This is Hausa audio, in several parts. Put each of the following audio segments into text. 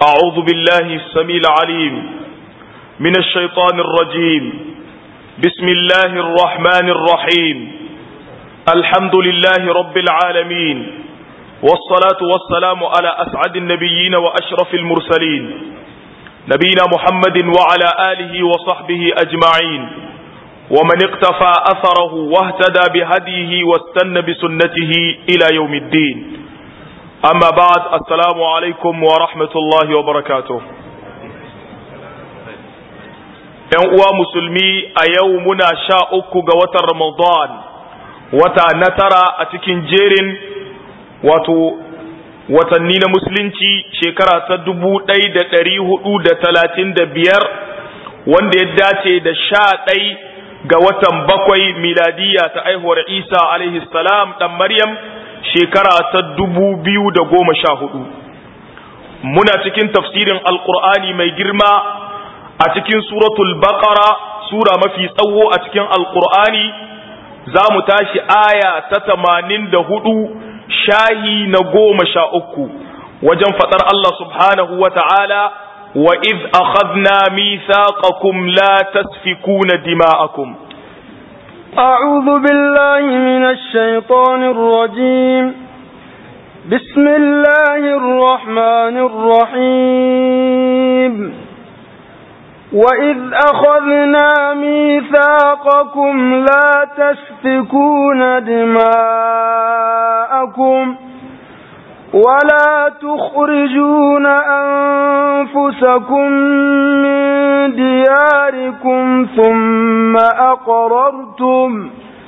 أعوذ بالله السميع العليم من الشيطان الرجيم بسم الله الرحمن الرحيم الحمد لله رب العالمين والصلاة والسلام على أسعد النبيين وأشرف المرسلين نبينا محمد وعلى آله وصحبه أجمعين ومن اقتفى أثره واهتدى بهديه واستنى بسنته إلى يوم الدين أما بعد السلام عليكم ورحمة الله وبركاته ‘Yan uwa musulmi a yau muna sha uku ga watan Ramadan, wata na tara a cikin jerin wato watanni na musulunci shekara ta dubu ɗai da ɗari hudu da talatin da biyar wanda ya dace da sha ɗai ga watan bakwai miladiya ta aihuwar Isa alaihi salam ɗan Maryam shekara ta dubu biyu da goma sha hudu muna cikin tafsirin alkur'ani mai girma a cikin suratul baqara sura mafi tsawo a cikin alkur'ani za mu tashi aya ta tamanin da hudu shahi na goma sha uku wajen faɗar Allah subhanahu wa ta'ala wa iz akhadna mithaqakum la tasfikuna dima'akum أعوذ بالله من الشيطان الرجيم بسم الله الرحمن الرحيم وإذ أخذنا ميثاقكم لا تسفكون دماءكم ولا تخرجون أنفسكم من دياركم ثم أقررتم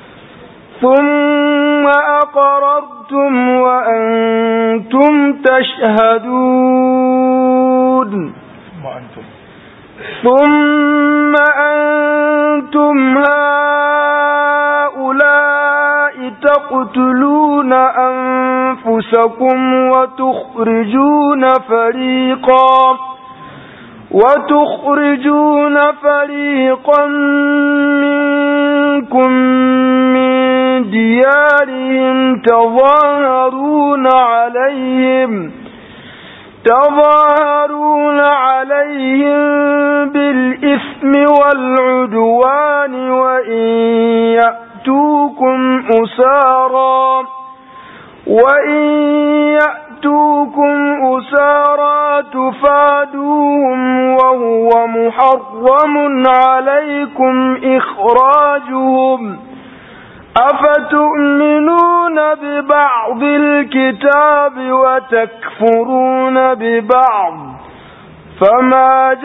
ثم أقررتم وأنتم تشهدون ثم أنتم هؤلاء تقتلون أنفسكم وتخرجون فريقا وتخرجون فريقا منكم من ديارهم تظاهرون عليهم تظاهرون عليهم بالإثم والعدوان وإن يأتوكم أسارا وإن يأتوكم أسارا تفادوهم وهو محرم عليكم إخراجهم أفتؤمنون ببعض الكتاب وتكفرون ببعض فما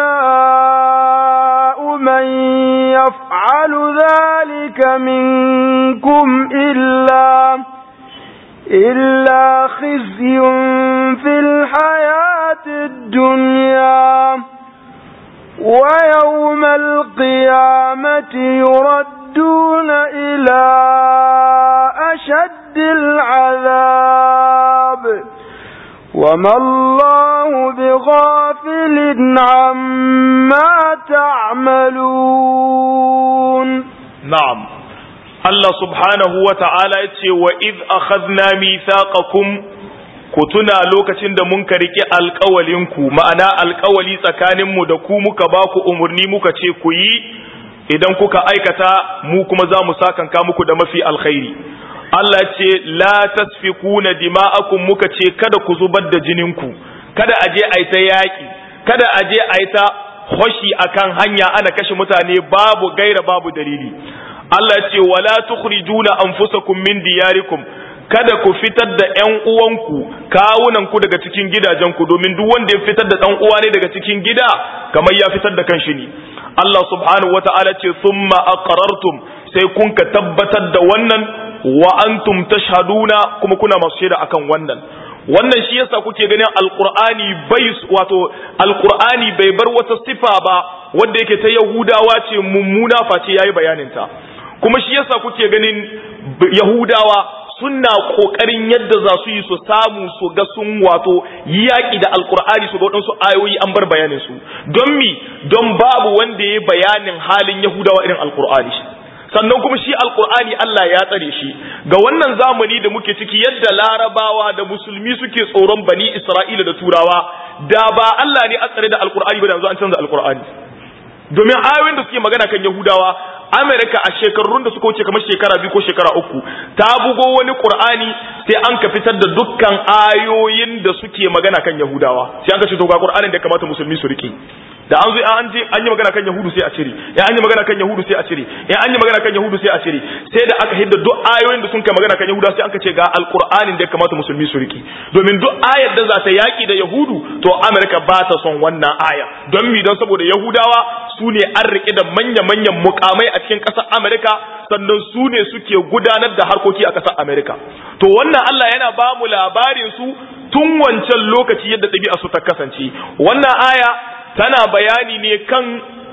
جزاء من يفعل ذلك منكم إلا إلا خزي في الحياة الدنيا ويوم القيامة يردون إلى أشد العذاب وما الله بغافل عما تعملون نعم Allah subhanahu wa ta'ala ya ce wa iz akhadna mithaqakum ku tuna lokacin da mun kariki alƙawalinku ma'ana alƙawali tsakaninmu da ku muka ba ku umarni muka ce ku yi idan kuka aikata mu kuma za mu sakanka muku da mafi alkhairi Allah ce la tasfikuna dima'akum muka ce kada ku zubar da jininku kada a je a yi ta yaƙi kada a je a yi ta hoshi akan hanya ana kashe mutane babu gaira babu dalili Allah ce wala tukhrijuna anfusakum min diyarikum kada ku fitar da ƴan uwanku kawunanku daga cikin gidajenku domin duk wanda ya fitar da ɗan uwa ne daga cikin gida kamar ya fitar da kanshi ne Allah subhanahu wata'ala ce thumma aqrartum sai kun ka tabbatar da wannan wa antum tashhaduna kuma kuna masu shaida akan wannan wannan shi yasa kuke ganin alqur'ani bai wato alqur'ani bai bar wata sifa ba wanda yake ta yahudawa ce mummuna face yayi bayanin ta kuma shi yasa kuke ganin yahudawa suna kokarin yadda za su yi su samu su ga sun wato yaƙi da alkur'ani su ga waɗansu ayoyi an bar bayanin su don mi don babu wanda ya bayanin halin yahudawa irin alkur'ani sannan kuma shi alkur'ani Allah ya tsare shi ga wannan zamani da muke ciki yadda larabawa da musulmi suke tsoron bani isra'ila da turawa da ba Allah ne a tsare da alkur'ani ba da yanzu an canza alkur'ani domin ayoyin da suke magana kan yahudawa amerika a shekarun da suka wuce kamar shekara biyu ko shekara uku ta bugo wani qur'ani sai an ka fitar da dukkan ayoyin da suke magana kan yahudawa sai an ka ce to ga qur'anin da ya kamata musulmi su rike da an zo an je an yi magana kan yahudu sai a cire ya an yi magana kan yahudu sai a cire ya an yi magana kan yahudu sai a cire sai da aka hidda duk ayoyin da sun kai magana kan yahudu sai aka ce ga alqur'anin da ya kamata musulmi su riki domin duk ayar da za ta yaki da yahudu to amerika ba ta son wannan aya don mi don saboda yahudawa su ne an rike da manya manyan mukamai a cikin ƙasar amerika sannan su ne suke gudanar da harkoki a ƙasar amerika to wannan allah yana ba mu labarin su tun wancan lokaci yadda ɗabi'a su ta kasance wannan aya tana bayani ne kan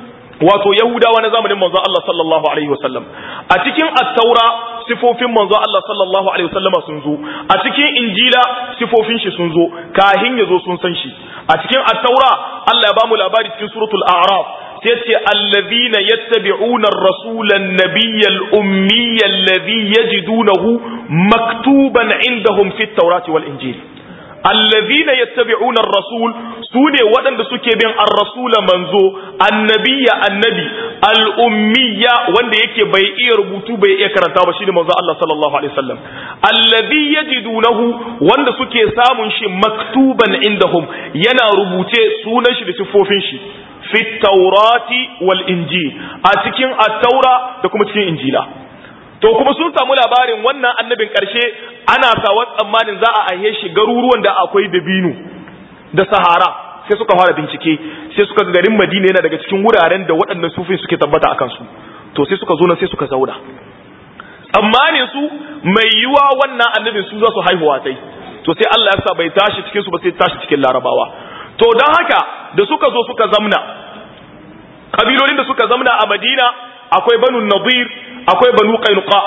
wato Yahudawa na zamanin manzon Allah sallallahu alaihi wasallam a cikin at-taura sifofin manzon Allah sallallahu alaihi wasallam sun zo a cikin injila sifofin shi sun zo kahin yazo sun san shi a cikin at-taura Allah ya bamu labari cikin suratul a'raf sai ce allazina yattabi'una ar-rasula an-nabiyya al-ummiyya alladhi yajidunahu maktuban indahum fit tawrati wal injil allazina yattabi'una ar-rasul sune waɗanda suke bin ar-rasul manzo annabiya annabi al-ummiyya wanda yake bai iya rubutu bai iya karanta ba shine manzo Allah sallallahu alaihi wasallam allazi yajidunahu wanda suke samun shi maktuban indahum yana rubuce sunan shi da sifofin shi fi taurati wal injil a cikin at-taura da kuma cikin injila to kuma sun samu labarin wannan annabin ƙarshe ana sawa tsammanin za a aihe shi garuruwan da akwai dabino da sahara sai suka fara bincike sai suka ga garin madina yana daga cikin wuraren da waɗannan sufin suke tabbata akan su to sai suka zo nan sai suka zauna tsammanin su mai yiwa wannan annabin su za su haihuwa sai to sai Allah ya sa bai tashi cikin su ba sai tashi cikin larabawa to don haka da suka zo suka zamna kabilolin da suka zamna a madina akwai banu nadir akwai banu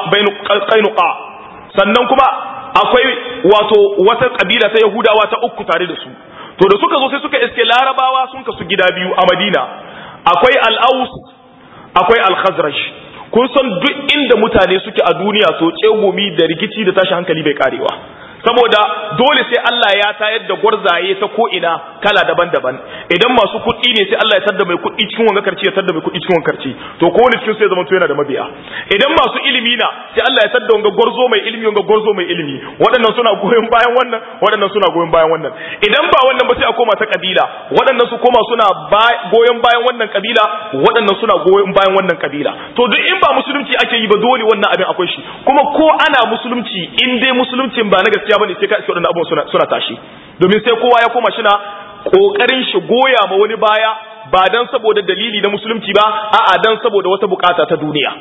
qainuqa sannan kuma akwai wato wata kabila ta yahudawa ta uku tare da su to da suka zo sai suka iske larabawa sun kasu gida biyu a madina akwai al-aus akwai al-khazraj kun san duk inda mutane suke a duniya to tsegumi da rikici da tashi hankali bai karewa saboda dole sai Allah ya tayar da gwarzaye ta ko ina kala daban-daban idan masu kuɗi ne sai Allah ya tada mai kuɗi cikin wanga karci ya tada mai kuɗi cikin wanga karci to ko wani cikin sai zama to yana da mabiya idan masu ilimi na sai Allah ya tada wanga gwarzo mai ilimi wanga gwarzo mai ilimi waɗannan suna goyon bayan wannan waɗannan suna goyon bayan wannan idan ba wannan ba sai a koma ta kabila waɗannan su koma suna goyon bayan wannan kabila waɗannan suna goyon bayan wannan kabila to duk in ba musulunci ake yi ba dole wannan abin akwai shi kuma ko ana musulunci in dai musuluncin ba na gaskiya bane sai ka iske waɗannan abubuwan suna suna tashi domin sai kowa ya koma shi na kokarin shi goya ma wani baya ba dan saboda dalili na musulunci ba a'a dan saboda wata bukata ta duniya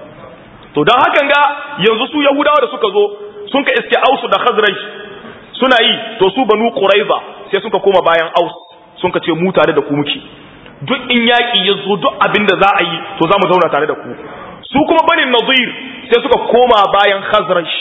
to dan hakan ga yanzu su yahudawa da suka zo sun ka iske ausu da khazraj suna yi to su banu quraiza sai suka koma bayan aus sun ka ce mu tare da ku muke duk in yaki ya zo duk abin da za a yi to za mu zauna tare da ku su kuma banin nadir sai suka koma bayan khazraj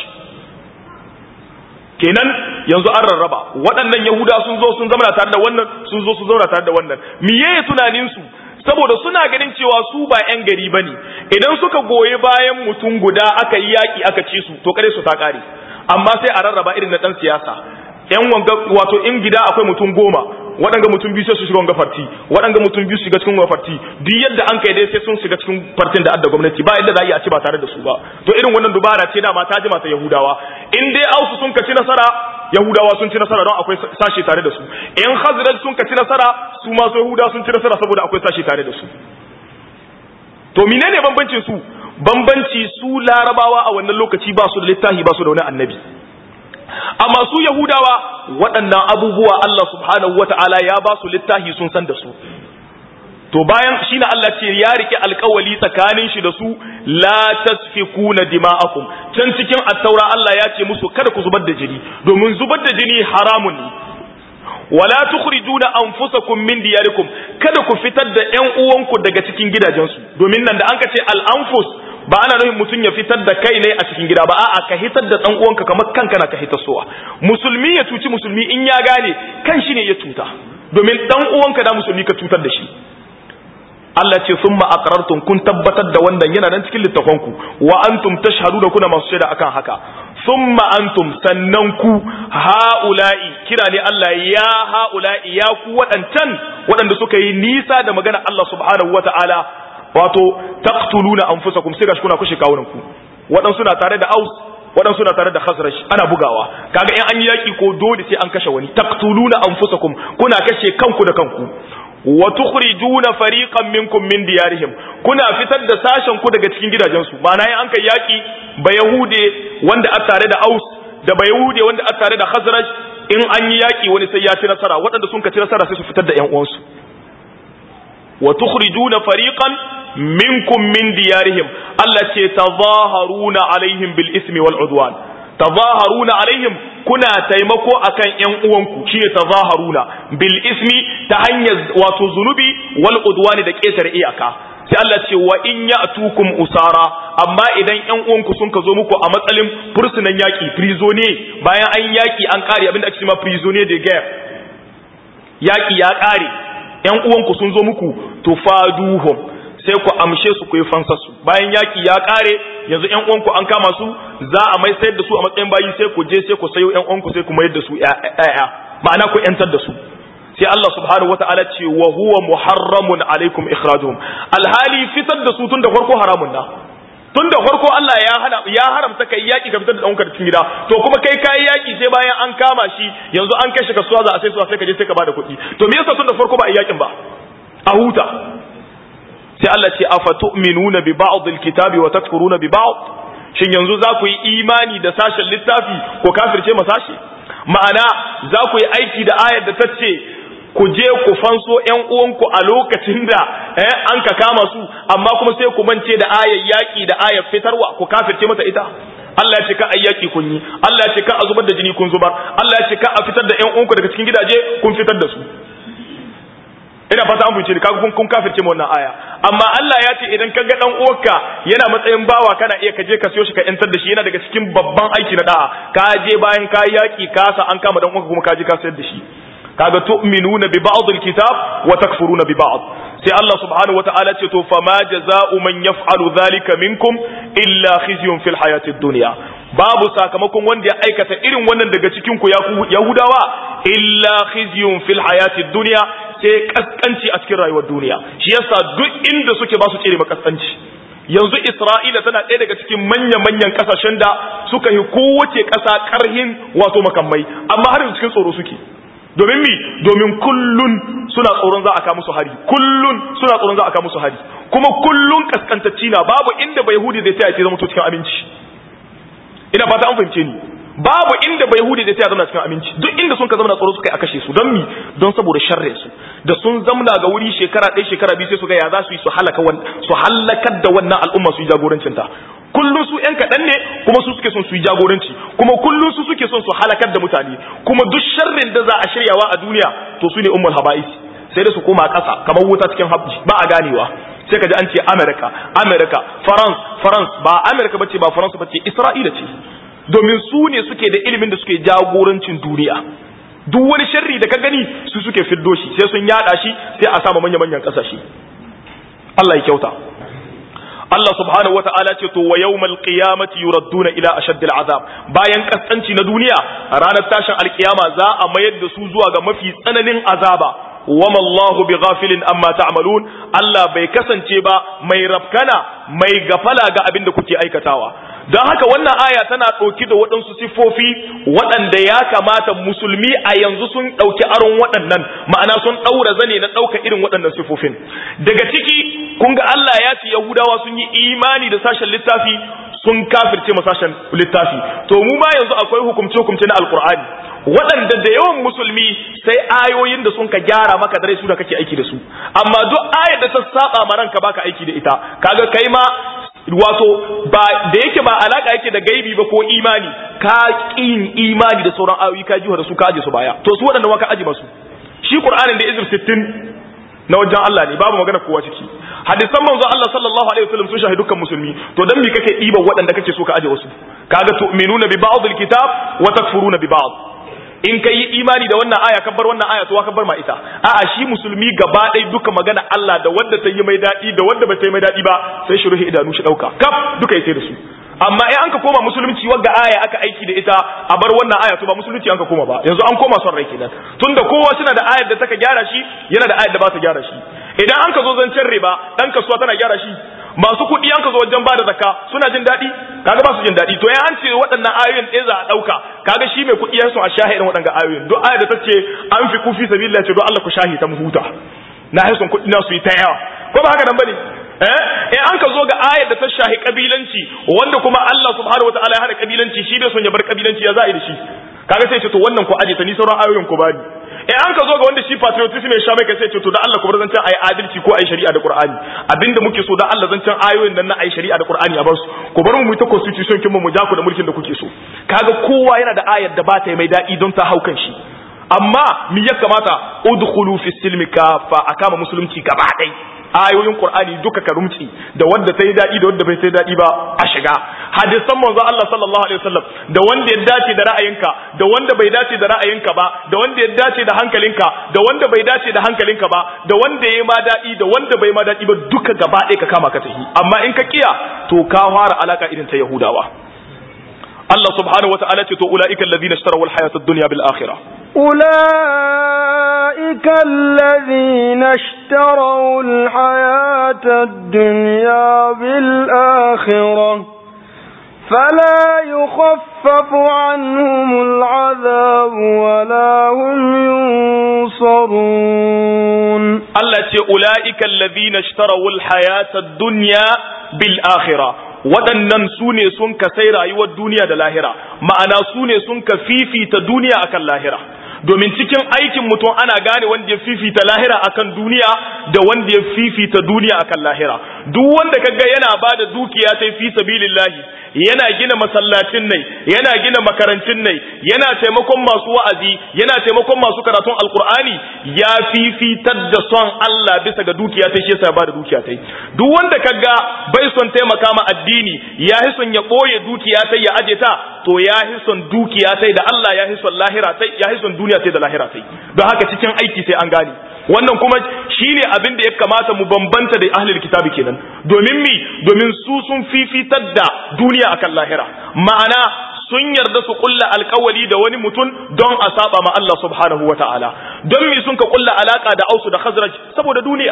kenan yanzu an rarraba waɗannan yahuda sun zo sun zama tare da wannan sun zo sun zauna tare da wannan miye tunanin su saboda suna ganin cewa su ba yan gari bane idan suka goyi bayan mutum guda aka yi yaki aka ci su to kare su ta kare amma sai a rarraba irin na dan siyasa yan wanga wato in gida akwai mutum goma waɗanga mutum biyu sai su shiga wanga farti waɗanga mutum biyu su shiga cikin wanga farti duk yadda an kai dai sai sun shiga cikin fartin da adda gwamnati ba yadda za a yi a ci ba tare da su ba to irin wannan dubara ce dama ta jima ta yahudawa in dai ausu sun ka ci nasara yahudawa sun ci nasara don akwai sashe tare da su in hazrat sun ka ci nasara su ma su yahudawa sun ci nasara saboda akwai sashe tare da su to menene bambancin su bambanci su larabawa a wannan lokaci ba su da littafi ba su da wani annabi amma su yahudawa waɗannan abubuwa Allah subhanahu wata'ala ya ba su littafi sun san da su to bayan shine Allah ce ya rike alkawali tsakanin shi da su la tasfikuna dima'akum can cikin at-taura Allah ya ce musu kada ku zubar da jini domin zubar da jini haramun ne wala tukhrijuna anfusakum min diyarikum kada ku fitar da ƴan uwanku daga cikin gidajensu domin nan da an ka ce al-anfus ba ana nufin mutum ya fitar da kai ne a cikin gida ba a'a ka hitar da dan uwanka kamar kanka na ka hitar sowa musulmi ya cuci musulmi in ya gane kan shi ne ya cuta domin dan uwanka da musulmi ka cutar da shi Allah ce summa aqrartum kun tabbatar da wannan yana nan cikin littafanku wa antum tashhaduna kuna masu shaida akan haka summa antum sannan ku haula'i kira ne Allah ya haula'i ya ku waɗancan waɗanda suka yi nisa da magana Allah subhanahu wata'ala wato taqtuluna anfusakum sai gashi kuna kushe kawunan ku waɗansu na tare da aus waɗansu na tare da khazraj ana bugawa kaga in an yi yaki ko dole sai an kashe wani taqtuluna anfusakum kuna kashe kanku da kanku wa tukhrijuna fariqan minkum min diyarihim kuna fitar da sashen ku daga cikin gidajensu ma'ana in an kai yaki ba yahude wanda a tare da aus da ba yahude wanda a tare da khazraj in an yi yaki wani sai ya ci nasara waɗanda sun ka ci nasara sai su fitar da ƴan uwansu wa tukhrijuna fariqan minkum min diyarihim Allah ce tazaharuna alaihim bil ismi wal udwan tazaharuna alaihim kuna taimako akan ƴan uwanku shine tazaharuna bil ismi ta hanyar wato zunubi wal udwani da ƙetare iyaka sai Allah ce wa in ya'tukum usara amma idan ƴan uwanku sun ka zo muku a matsalin fursunan yaki prisonnier bayan an yaki an kare abinda ake cewa prisonnier de guerre yaki ya kare ƴan uwanku sun zo muku tufaduhum sai ku amshe su ku yi fansarsu bayan yaki ya kare yanzu ƴan uwanku an kama su za a mai sayar da su a matsayin bayi sai ku je sai ku sayo ƴan uwanku sai ku mayar da su ƴaƴa ma'ana ku ƴantar da su sai Allah subhanahu wata'ala ce wa huwa muharramun alaikum ikhrajuhum alhali fitar da su tun da farko haramun na tun da farko Allah ya hana ya haramta kai yaki ka fitar da ɗanka cikin gida to kuma kai kai yaki sai bayan an kama shi yanzu an kai shi kasuwa za a sai su sai ka je sai ka bada kuɗi to me yasa tun da farko ba a yakin ba a huta sai Allah ce afatu'minuna bi ba'd alkitabi wa takfuruna bi ba'd shin yanzu za ku yi imani da sashen littafi ko kafirce ma sashi ma'ana za ku yi aiki da ayar da ta ce ku je ku fanso ƴan uwanku a lokacin da eh, an ka kama su amma kuma sai ku mance da ayar yaƙi da ayar fitarwa ku kafirce mata ita Allah ya ce ka ayyaki kun yi Allah ya ce ka a zubar da jini kun zubar Allah ya ce ka a fitar da ƴan uwanku daga cikin gidaje kun fitar da su ina fata an fice kaga kun kun kafirce mu wannan aya amma Allah ya ce idan ka ga dan uwarka yana matsayin bawa kana iya ka je ka siyo shi ka yantar da shi yana daga cikin babban aiki na da'a ka je bayan ka yaki ka sa an kama dan uwarka kuma ka je ka sayar da shi kaga tu'minuna bi ba'd alkitab wa takfuruna bi ba'd sai Allah subhanahu wa ta'ala ce to fama jaza'u man yaf'alu dhalika minkum illa khizyun fil hayatid dunya babu sakamakon wanda ya aikata irin wannan daga cikin ku yahudawa illa khizyun fil hayatid dunya sai kaskanci a cikin rayuwar duniya shi yasa duk inda suke ba su tsere makaskanci yanzu Isra'ila tana ɗaya daga cikin manya-manyan ƙasashen da suka yi kowace ƙasa ƙarhin wato makamai amma har yanzu cikin tsoro suke domin mi domin kullun suna tsoron za a kawo musu hari kullun suna tsoron za a kawo musu hari kuma kullun kaskantacci na babu inda bai hudi zai taya ce zama to cikin aminci ina fata an fahimce ni babu inda bai hudi zai taya zama cikin aminci duk inda sun ka zama tsoro suka yi a kashe su don mi don saboda sharre su da sun zamna ga wuri shekara ɗaya shekara biyu sai su ga ya za su yi su halaka su halakar da wannan al'umma su yi jagorancin ta kullum su ‘yan kaɗan ne kuma su suke son su yi jagoranci kuma kullum su suke son su halakar da mutane kuma duk sharrin da za a shiryawa a duniya to su ne ummul haba'is sai da su koma ƙasa kamar wuta cikin habji ba a ganewa sai ka ji an ce america america france france ba america bace ba france bace isra'ila ce domin su ne suke da ilimin da suke jagorancin duniya duk wani sharri da ka gani su suke fiddo shi sai sun yada shi sai a sama manya-manyan ƙasashe Allah ya kyauta Allah subhanahu wa ta'ala ce to wa yawmal qiyamati yuradduna ila ashaddil azab bayan kaskanci na duniya ranar tashin alkiyama za a mayar da su zuwa ga mafi tsananin azaba wama Allahu bi ghafilin amma ta'malun Allah bai kasance ba mai rafkana mai gafala ga abin da kuke aikatawa don haka wannan aya tana ɗauki da waɗansu siffofi waɗanda ya kamata musulmi a yanzu sun ɗauki aron waɗannan ma'ana sun ɗaura zane na ɗauka irin waɗannan siffofin daga ciki kun ga Allah ya ce Yahudawa sun yi imani da sashen littafi sun kafirce ma sashen littafi to mu ma yanzu akwai hukumce hukumce na alkur'ani waɗanda da yawan musulmi sai ayoyin da sun ka gyara maka dare su da kake aiki da su amma duk ayar da ta saba ma ranka baka aiki da ita kaga kai ma wato ba da yake ba alaka yake da gaibi ba ko imani ka kin imani da sauran ayoyi ka jiwa da su ka aje su baya to su waɗanda waka aje masu shi qur'anin da izir 60 na wajen Allah ne babu magana kowa ciki hadisan manzo Allah sallallahu alaihi wasallam sun shahi dukkan musulmi to dan me kake diba waɗanda kake so ka aje wasu kaga tu'minuna bi ba'd alkitab wa takfuruna bi ba'd in ka yi imani da wannan aya ka bar wannan aya to ka bar ma ita a'a shi musulmi gaba ɗaya duka magana Allah da wanda ta yi mai daɗi da wanda ba ta yi mai daɗi ba sai shi ruhi idanu shi ɗauka kaf duka ya sai da su amma in an ka koma musulunci wagga aya aka aiki da ita a bar wannan aya to ba musulunci an ka koma ba yanzu an koma son rai kenan tunda kowa suna da ayar da taka gyara shi yana da ayar da ba ta gyara shi idan an ka zo zancen riba dan kasuwa tana gyara shi masu kuɗi an ka zo wajen bada zakka suna jin daɗi kaga ba su jin daɗi to ya an ce waɗannan ayoyin ɗaya za a ɗauka kaga shi mai kuɗi ya so a shahi irin waɗannan ayoyin duk ayar da ta ce an fi kufi sabilillah ce don Allah ku shahi ta mu huta na haison kuɗi na su yi ta yawa ko ba haka nan bane eh in an ka zo ga ayar da ta shahi kabilanci wanda kuma Allah subhanahu wataala ya hada kabilanci shi bai son ya bar kabilanci ya za'i da shi kaga sai ce to wannan ku aje ta ni sauran ayoyin ku bani in an ka zo ga wanda shi patriotism ya sha mai kai sai ce to da Allah ku bar zancen ayi adalci ko ayi shari'a da Qur'ani abinda muke so da Allah zancen ayoyin nan na ayi shari'a da Qur'ani a bar su ku bar mu mu ta constitution kin mu mu ja ku da mulkin da kuke so kaga kowa yana da ayar da ba ta mai daɗi don ta haukan shi amma mi ya kamata udkhulu fi silmi kafa akama musulunci gaba ɗaya ayoyin Qur'ani duka ka rumci da wanda ta yi daɗi da wanda bai ta yi daɗi ba a shiga hadisan manzo Allah sallallahu alaihi wasallam da wanda ya dace da ra'ayinka da wanda bai dace da ra'ayinka ba da wanda ya dace da hankalinka da wanda bai dace da hankalinka ba da wanda ya ma daɗi da wanda bai ma daɗi ba duka gaba ɗaya ka kama ka tafi amma in ka kiya to ka fara alaka irin ta Yahudawa Allah subhanahu wata'ala ce to ulaika alladhina ishtaraw al-hayata ad-dunya bil akhirah أولئك الذين اشتروا الحياة الدنيا بالآخرة فلا يخفف عنهم العذاب ولا هم ينصرون Allah ce ula'ika allazina ishtarawul hayata dunya bil akhirah waɗannan su ne sun ka sai rayuwar duniya da lahira ma'ana su ne sun ka fifita duniya akan lahira domin cikin aikin mutum ana gane wanda ya fifita lahira akan duniya da wanda ya fifita duniya akan lahira duk wanda kaga yana bada dukiya ta fi sabilillahi yana gina masallacin nai yana gina makarancin nai yana taimakon masu wa'azi yana taimakon masu karatun alkur'ani ya fifitar da son Allah bisa ga dukiya ta shi yasa ba da dukiya ta duk wanda kaga bai son taimaka ma addini ya hi son ya boye dukiya ta ya aje ta to ya hi son dukiya ta da Allah ya hi son lahira ta ya hi son duniya ta da lahira ta don haka cikin aiki sai an gane wannan kuma shine abin da ya kamata mu bambanta da ahlul kitabi kenan domin mi domin su sun fifitar da duniya akan lahira ma'ana sun yarda su kulla alkawali da wani mutum don a saba ma Allah subhanahu wataala don mi sun ka kulla alaka da ausu da khazraj saboda duniya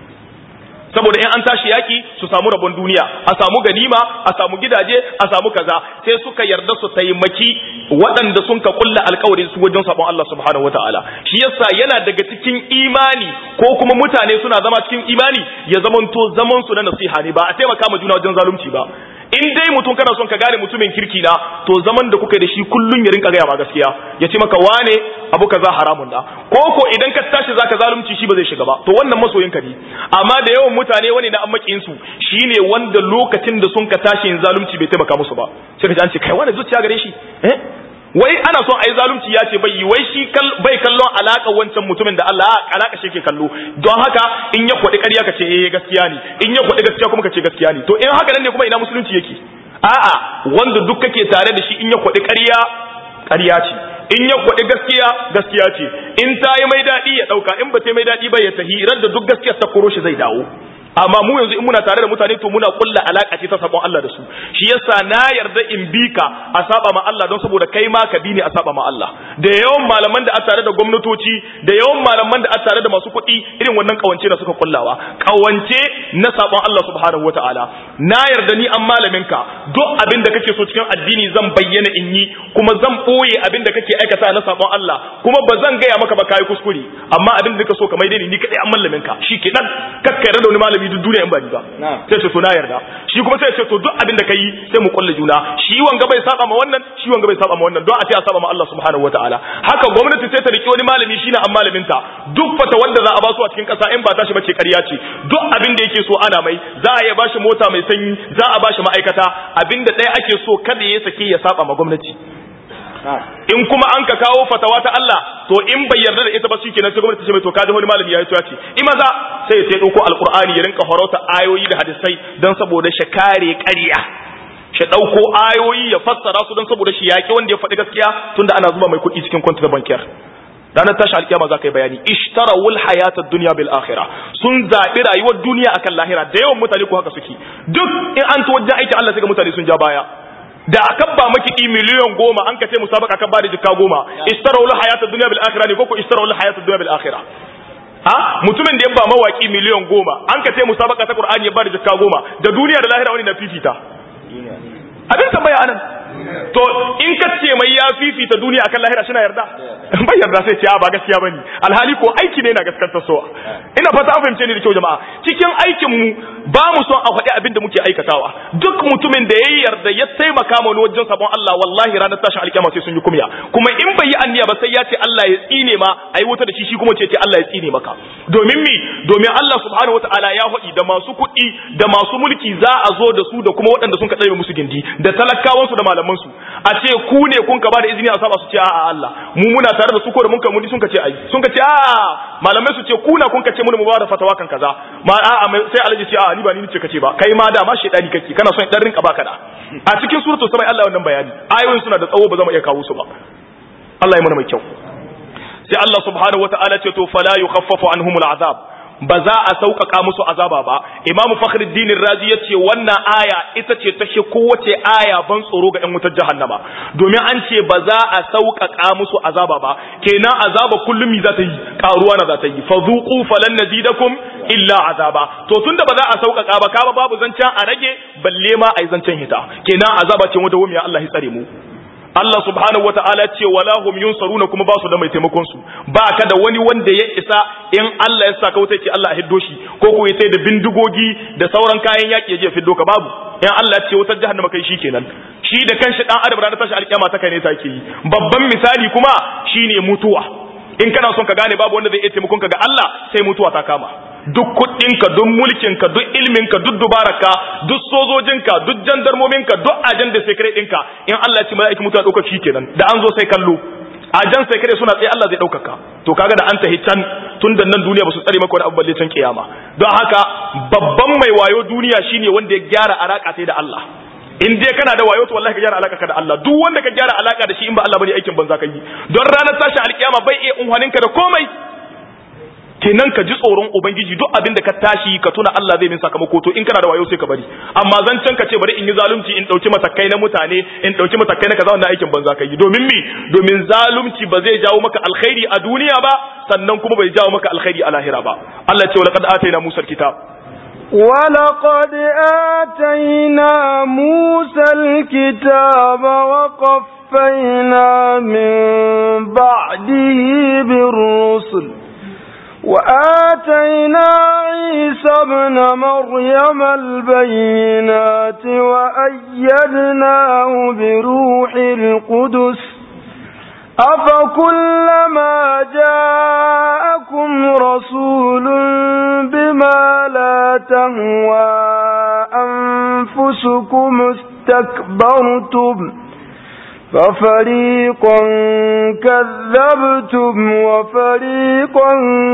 saboda in an tashi yaki su samu rabon duniya a samu ganima a samu gidaje a samu kaza sai suka yarda su taimaki waɗanda sun ka kulla alkawarin su wajen sabon Allah subhanahu wataala shi yasa yana daga cikin imani ko kuma mutane suna zama cikin imani ya zamanto zaman su na nasiha ne ba a taimaka ma juna wajen zalunci ba in dai mutum kana son ka gane mutumin kirki na to zaman da kuka da shi kullun ya rinka gaya ma gaskiya ya ce maka wane abu kaza haramun da ko ko idan ka tashi zaka zalunci shi ba zai shiga ba to wannan masoyin ka ne amma da yawan mutane wani na ammakin su shine wanda lokacin da sun ka tashi yin zalunci bai taimaka musu ba sai ka ji an ce kai wani zuciya gare shi eh wai ana son a yi zalunci ya ce bai yi wai shi bai kallon alaka wancan mutumin da Allah alaka shi ke kallo don haka in ya kwaɗi ƙarya ka ce eh gaskiya ne in ya kwaɗi gaskiya kuma ka ce gaskiya ne to in haka nan ne kuma ina musulunci yake a'a wanda duk kake tare da shi in ya kwaɗi ƙarya ƙarya ce in ya kwaɗi gaskiya gaskiya ce in ta yi mai daɗi ya ɗauka in ba ta yi mai daɗi ba ya tahi da duk gaskiya ta koro shi zai dawo amma mu yanzu in muna tare da mutane to muna kulla alaka ce ta sabon Allah da su shi yasa na yarda in bi ka a saba ma Allah don saboda kai ma ka bi ne a saba ma Allah da yawan malaman da a tare da gwamnatoci da yawan malaman da a tare da masu kuɗi irin wannan kawance da suka kullawa kawance na sabon Allah subhanahu wataala na yarda ni an malamin ka duk abin da kake so cikin addini zan bayyana in yi kuma zan boye abin da kake aikata na sabon Allah kuma ba zan gaya maka ba kai kuskure amma abin da kake so ka mai ni ni kadai an malamin ka shi kenan kakkai da wani malami malami duk duniya in ba ni ba sai ce to na yarda shi kuma sai ce to duk abin da kai sai mu kulle juna shi wanga bai saba ma wannan shi wanga bai saba ma wannan don a ce a saba ma Allah subhanahu wataala haka gwamnati sai ta riki wani malami shine an malamin ta duk fata wanda za a ba su a cikin kasa in ba tashi bace ƙarya ce duk abin da yake so ana mai za a iya bashi mota mai sanyi za a bashi ma'aikata abin da ɗaya ake so kada ya sake ya saba ma gwamnati in kuma an ka kawo fatawa ta Allah to in bai yarda da ita ba shikenan sai gwamnati ce mai to kaji wani malami ya yi ce in maza sai ya dauko alqur'ani ya rinka horota ayoyi da hadisai dan saboda shi kare ƙarya shi dauko ayoyi ya fassara su don saboda shi yaki wanda ya faɗi gaskiya tunda ana zuba mai kuɗi cikin kwanta bankiyar ranar tashi alkiyama za ka yi bayani ishtarawul hayatad dunya bil akhirah sun zaɓi rayuwar duniya akan lahira da yawan mutane ko haka suke duk in an to wajen aikin Allah sai ga mutane sun ja baya da akan ba maki miliyan goma an ka ce musabaka kan ba da jikka goma ishtarawul hayatad dunya bil akhirah ne ko ko ishtarawul hayatad dunya bil akhirah ha mutumin da ya ba mawaki miliyan goma an ka ce musabaka ta qur'ani ya ba da jikka goma da duniya da lahira wani na fifita abin tambaya anan to in ka ce mai ya fifita duniya akan lahira shi na yarda bai yarda sai ce a ba gaskiya bane alhali ko aiki ne na gaskanta so ina fata an fahimce ni da kyau jama'a cikin aikin mu ba mu son a faɗi abin da muke aikatawa duk mutumin da ya yarda ya taimaka mana wajen sabon Allah wallahi ranar tashin alkiyama sai sun yi kumya kuma in bai yi anniya ba sai ya ce Allah ya tsine ma ayi wuta da shi shi kuma ce ce Allah ya tsine maka domin mi domin Allah subhanahu wataala ya faɗi da masu kuɗi da masu mulki za a zo da su da kuma waɗanda sun ka tsare musu gindi da talakawansu da malaman su a ce ku ne kun ka ba da izini a saba su ce a'a Allah mu muna tare da su ko da mun ka mudi sun ka ce ai sun ka ce a'a malamai su ce ku na kun ka ce mun mu ba da fatawa kan kaza ma a'a sai alaji ce a'a ni ba ni ce kace ba kai ma da ma shedani kake kana son dan rinka baka da a cikin suratul samai Allah wannan bayani ayoyin suna da tsawo ba za mu iya kawo su ba Allah ya mana mai kyau sai Allah subhanahu wataala ce to fala yukhaffafu anhumul azab ba za a sauƙaƙa musu azaba ba imam fakhruddin razi ya ce wannan aya ita ce ta kowace aya ban tsoro ga 'yan wutar jahannama domin an ce ba za a sauƙaƙa musu azaba ba kenan azaba kullum mi za ta yi ƙaruwa na za ta yi fa zuqu falan nazidakum illa azaba to tunda ba za a sauƙaƙa ba kaba babu zancen a rage balle ma ai zancen hita kenan azaba ce wata wumiya Allah ya tsare mu Allah subhanahu wata'ala ce wala hum yunsaruna kuma ba su da mai taimakon su ba ka da wani wanda ya isa in Allah ya saka wuta ce Allah ya hiddo shi ko ko ya da bindigogi da sauran kayan yaki ya je fiddo ka babu in Allah ya ce wutar jahannama kai shi kenan shi da kanshi dan adam ranar tashi alkiyama ta kai ne take yi babban misali kuma shine mutuwa in kana son ka gane babu wanda zai iya taimakon ka ga Allah sai mutuwa ta kama duk kuɗinka duk mulkinka duk ilminka duk dubararka duk sojojinka duk jandarmominka duk ajan da sekare ɗinka in Allah ya ce mala'iki mutuwa ɗaukar shi kenan da an zo sai kallo ajan sekare suna tsaye Allah zai ɗaukaka to kaga da an tahi can tun da nan duniya ba su tsare maka wani abu balle can kiyama don haka babban mai wayo duniya shine wanda ya gyara alaka sai da Allah in dai kana da wayo to wallahi ka gyara alaka ka da Allah duk wanda ka gyara alaka da shi in ba Allah bane aikin banza ka yi don ranar tashi alkiyama bai iya unhaninka da komai kenan ka ji tsoron ubangiji duk abin da ka tashi ka tuna Allah zai min sakamako to in kana da wayo sai ka bari amma zancen ka ce bari in yi zalunci in dauki matakai na mutane in dauki matakai na kaza wannan aikin banza kai domin mi domin zalunci ba zai jawo maka alkhairi a duniya ba sannan kuma bai jawo maka alkhairi a lahira ba Allah ya ce laqad atayna Musa alkitab ولقد آتينا موسى الكتاب وقفينا من بعده بالرسل وآتينا عيسى ابن مريم البينات وأيدناه بروح القدس أفكلما جاءكم رسول بما لا تهوى أنفسكم استكبرتم ففريقا كذبتم وفريقا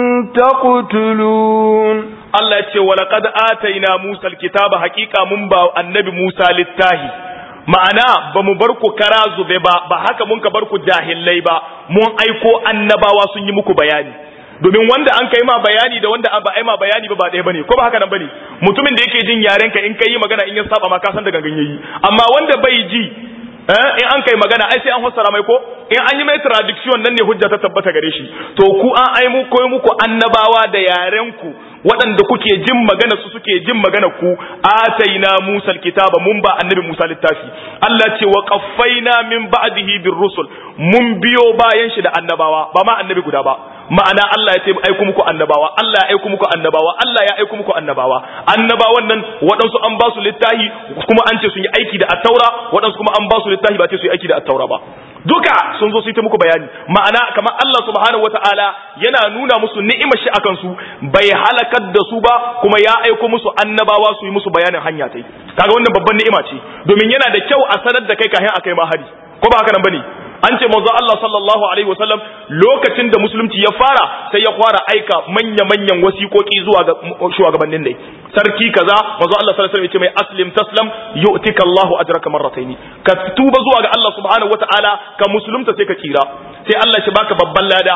تقتلون Allah ya ce walaqad ataina Musa alkitaba haqiqa mun ba annabi Musa littahi ma'ana ba mu bar ku kara zube ba ba haka mun ka bar ku jahillai ba mun aiko annabawa sun yi muku bayani domin wanda an kai ma bayani da wanda ba ai ma bayani ba ba ɗaya bane ko ba haka nan bane mutumin da yake jin yaren ka in kai magana in ya saba ma ka san da gangan yayi amma wanda bai ji in an kai magana ai sai an fassara mai ko in an yi mai traduction nan ne hujja ta tabbata gare shi to ku an ai mu koyi muku annabawa da yaren ku waɗanda kuke jin magana su suke jin magana ku ataina Musa alkitaba mun ba annabi Musa littafi Allah ce wa qaffaina min ba'dihi bir rusul mun biyo bayan shi da annabawa ba ma annabi guda ba ma'ana Allah ya ce aiko muku annabawa Allah ya aiko muku annabawa Allah ya aiko muku annabawa annabawan nan waɗansu an ba su littafi kuma an ce sun yi aiki da attaura waɗansu kuma an ba su littafi ba ce su yi aiki da attaura ba duka sun zo su yi ta muku bayani ma'ana kamar Allah subhanahu wata'ala yana nuna musu ni'imar shi akan su bai halakar da su ba kuma ya aiko musu annabawa su yi musu bayanin hanya ta yi kaga wannan babban ni'ima ce domin yana da kyau a sanar da kai kafin a kai ma hari ko ba haka nan bane an ce manzo Allah sallallahu alaihi wasallam lokacin da musulunci ya fara sai ya fara aika manya-manyan wasiƙoƙi zuwa ga shugabannin ne sarki kaza manzo Allah sallallahu alaihi wasallam ya ce mai aslim taslam yu'tika Allahu ajraka marrataini ka tuba zuwa ga Allah subhanahu wataala ka musulunta sai ka kira sai Allah shi baka babban lada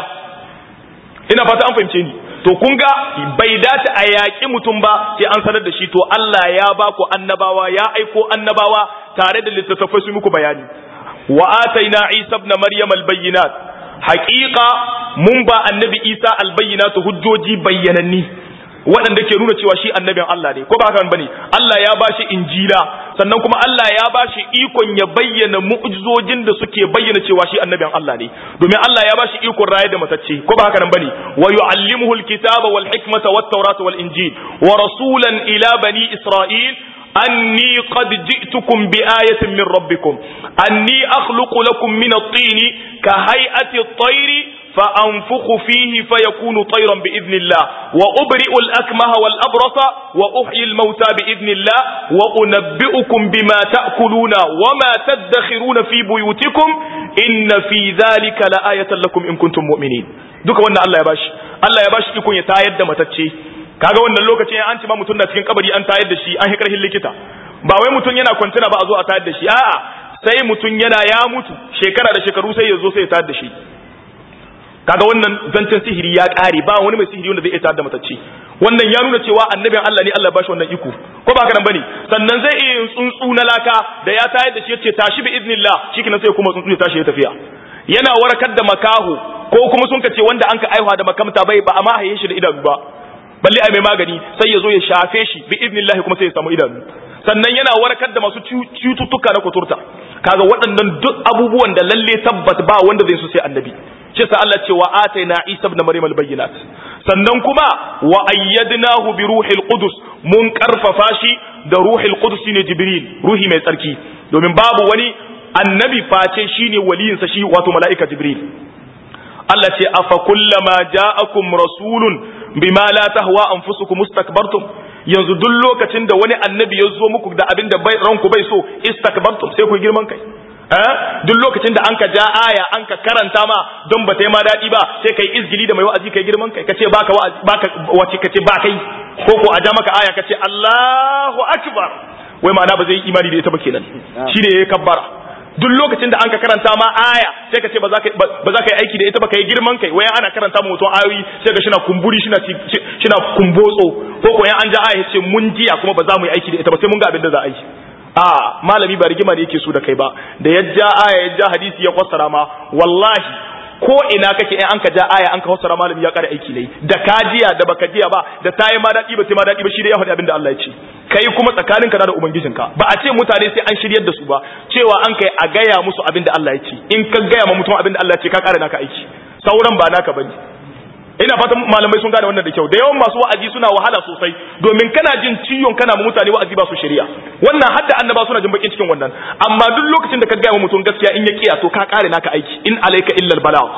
ina fata an fahimce ni to kun ga bai dace a yaƙi mutum ba sai an sanar da shi to Allah ya ba ku annabawa ya aiko annabawa tare da littattafai su muku bayani wa ataina Isa ibn Maryam al-bayyinat haqiqa mun ba annabi Isa al-bayyinat hujjoji bayyananni waɗanda ke nuna cewa shi annabin Allah ne ko ba haka bane Allah ya bashi injila sannan kuma Allah ya bashi ikon ya bayyana mu'jizojin da suke bayyana cewa shi annabin Allah ne domin Allah ya bashi ikon raye da matacce ko ba haka nan bane wa yu'allimuhu alkitaba wal hikmata wat tawrata wal injil wa rasulan ila bani isra'il أني قد جئتكم بآية من ربكم أني أخلق لكم من الطين كهيئة الطير فأنفخ فيه فيكون طيرا بإذن الله وأبرئ الأكمه والأبرص وأحيي الموتى بإذن الله وأنبئكم بما تأكلون وما تدخرون في بيوتكم إن في ذلك لآية لكم إن كنتم مؤمنين duka wannan Allah ya bashi Allah ya bashi ikon ya tayar da matacce kaga wannan lokacin an ci ma mutum na cikin kabari an tayar da shi an hikarhin likita ba wai mutum yana kwantuna ba a zo a tayar da shi a'a sai mutum yana ya mutu shekara da shekaru sai ya zo sai ya tayar da shi kaga wannan zancen sihiri ya kare ba wani mai sihiri wanda zai iya tayar da matacce wannan ya nuna cewa annabin Allah ne Allah ba shi wannan iko ko ba haka nan bane sannan zai iya yin tsuntsu na laka da ya tayar da shi yace tashi bi iznillah shikenan sai kuma tsuntsu ya tashi ya tafiya yana warakar da makaho ko kuma sun kace wanda an ka aihuwa da makamta bai ba amma haye shi da idanu ba balle ai mai magani sai ya zo ya shafe shi bi idnillah kuma sai ya samu idanu sannan yana warkar da masu cututtuka na kuturta kaga waɗannan duk abubuwan da lalle tabbat ba wanda zai so sai annabi shi sa Allah ce wa ataina Isa ibn Maryam al-bayyinat sannan kuma wa ayyadnahu bi ruhil qudus mun karfafa shi da ruhil qudus ne Jibril ruhi mai tsarki domin babu wani annabi face shine waliyinsa shi wato mala'ika Jibril Allah ce afa kullama ja'akum rasulun bima la tahwa anfusukum mustakbartum yanzu duk lokacin da wani annabi ya zo muku da abin da bai ranku bai so istakbartum sai ku girman kai eh duk lokacin da anka ja aya anka karanta ma don ba ta yi ma daɗi ba sai kai izgili da mai wa'azi kai girman kai kace baka wa'azi baka wace kace ba kai ko ko a ja maka aya kace Allahu akbar wai ma'ana ba zai yi imani da ita ba kenan shine yayi kabbara duk lokacin da an ka karanta ma aya sai ka ce ba za ka yi aiki da ita ba ka yi girman kai wayan ana karanta mu mutum ayoyi sai ga shina kumburi shina shina kumbotso ko ko yan an ja aya ce mun jiya kuma ba za mu yi aiki da ita ba sai mun ga abin da za a yi a malami ba rigima ne yake so da kai ba da ya ja aya ya ja hadisi ya fassara ma wallahi ko ina kake in an ka ja aya an ka fassara malami ya kara aiki ne da ka jiya da baka jiya ba da ta yi ma daɗi ba sai ma daɗi ba shi da ya faɗi abin da Allah ya ce kai kuma tsakaninka da ubangijinka ba a ce mutane sai an shiryar da su ba cewa an kai a gaya musu abin da Allah ya ce in ka gaya ma mutum abin da Allah ya ce ka ƙara naka aiki sauran ba naka bane ina fatan malamai sun gane wannan da kyau da yawan masu wa'azi suna wahala sosai domin kana jin ciwon kana ma mutane wa'azi ba su shari'a wannan hadda annaba suna jin bakin cikin wannan amma duk lokacin da ka gaya ma mutum gaskiya in ya kiya to ka ƙare naka aiki in alayka illa al-balagh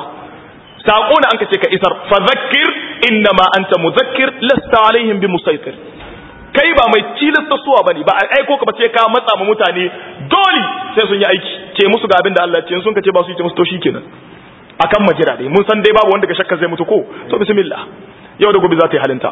sako na an ka ce ka isar fa zakkir innama anta muzakkir lasta alaihim bi musaitir kai ba mai tilasta suwa bane ba a aiko ka ba sai ka matsa ma mutane dole sai sun yi aiki ce musu ga abin da Allah ya ce sun ka ce ba su yi ce musu to shikenan akan majira dai mun san dai babu wanda ga shakka zai mutu ko to bismillah yau da gobe za ta yi halinta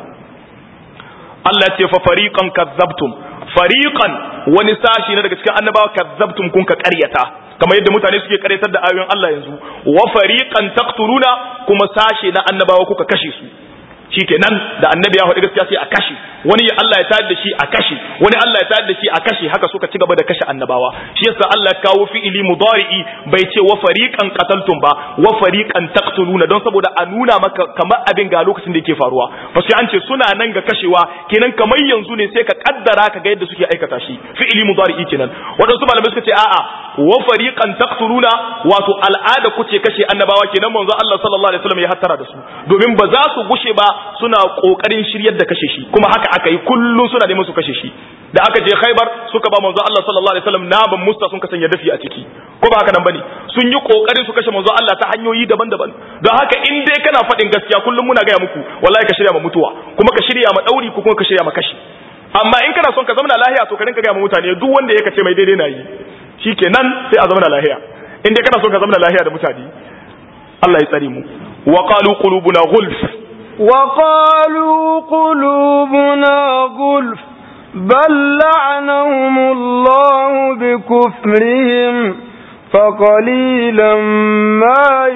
Allah ya ce fa fariqan kazzabtum fariqan wani sashi na daga cikin annabawa kazzabtum kun ka ƙaryata kamar yadda mutane suke karyatar da ayoyin Allah yanzu wa fariqan taqtuluna kuma sashe na annabawa kuka kashe su shikenan da annabi ya faɗi gaskiya sai a kashe wani Allah ya tayar da shi a kashe wani Allah ya tayar da shi a kashe haka suka ci gaba da kashe annabawa shi yasa Allah ya kawo fi'ili mudari'i bai ce wa fariqan qataltum ba wa fariqan taqtuluna don saboda a nuna maka kamar abin ga lokacin da yake faruwa ba sai an ce suna nan ga kashewa kenan kamar yanzu ne sai ka kaddara ka ga yadda suke aikata shi fi'ili mudari'i kenan wadansu malamai suka ce a'a wa fariqan taqtuluna wato al'ada kuce kashe annabawa kenan manzo Allah sallallahu alaihi wasallam ya hattara da su domin ba za su gushe ba suna kokarin shiryar da kashe shi kuma haka aka yi kullum suna neman su kashe shi da aka je Khaibar suka ba manzo Allah sallallahu alaihi wasallam naban musta sun kasance dafi a ciki ko ba haka nan bane sun yi kokarin su kashe manzo Allah ta hanyoyi daban-daban don haka in dai kana faɗin gaskiya kullum muna gaya muku wallahi ka shirya ma mutuwa kuma ka shirya ma dauri ko kuma ka shirya ma kashi amma in kana son ka zama lahiya to ka rinka gaya ma mutane duk wanda ya kace mai daidai na yi shikenan sai a zama lahiya in dai kana son ka zama lahiya da mutane Allah ya tsare mu wa qalu qulubuna ghulf وقالوا قلوبنا غلف بل لعنهم الله بكفرهم فقليلا ما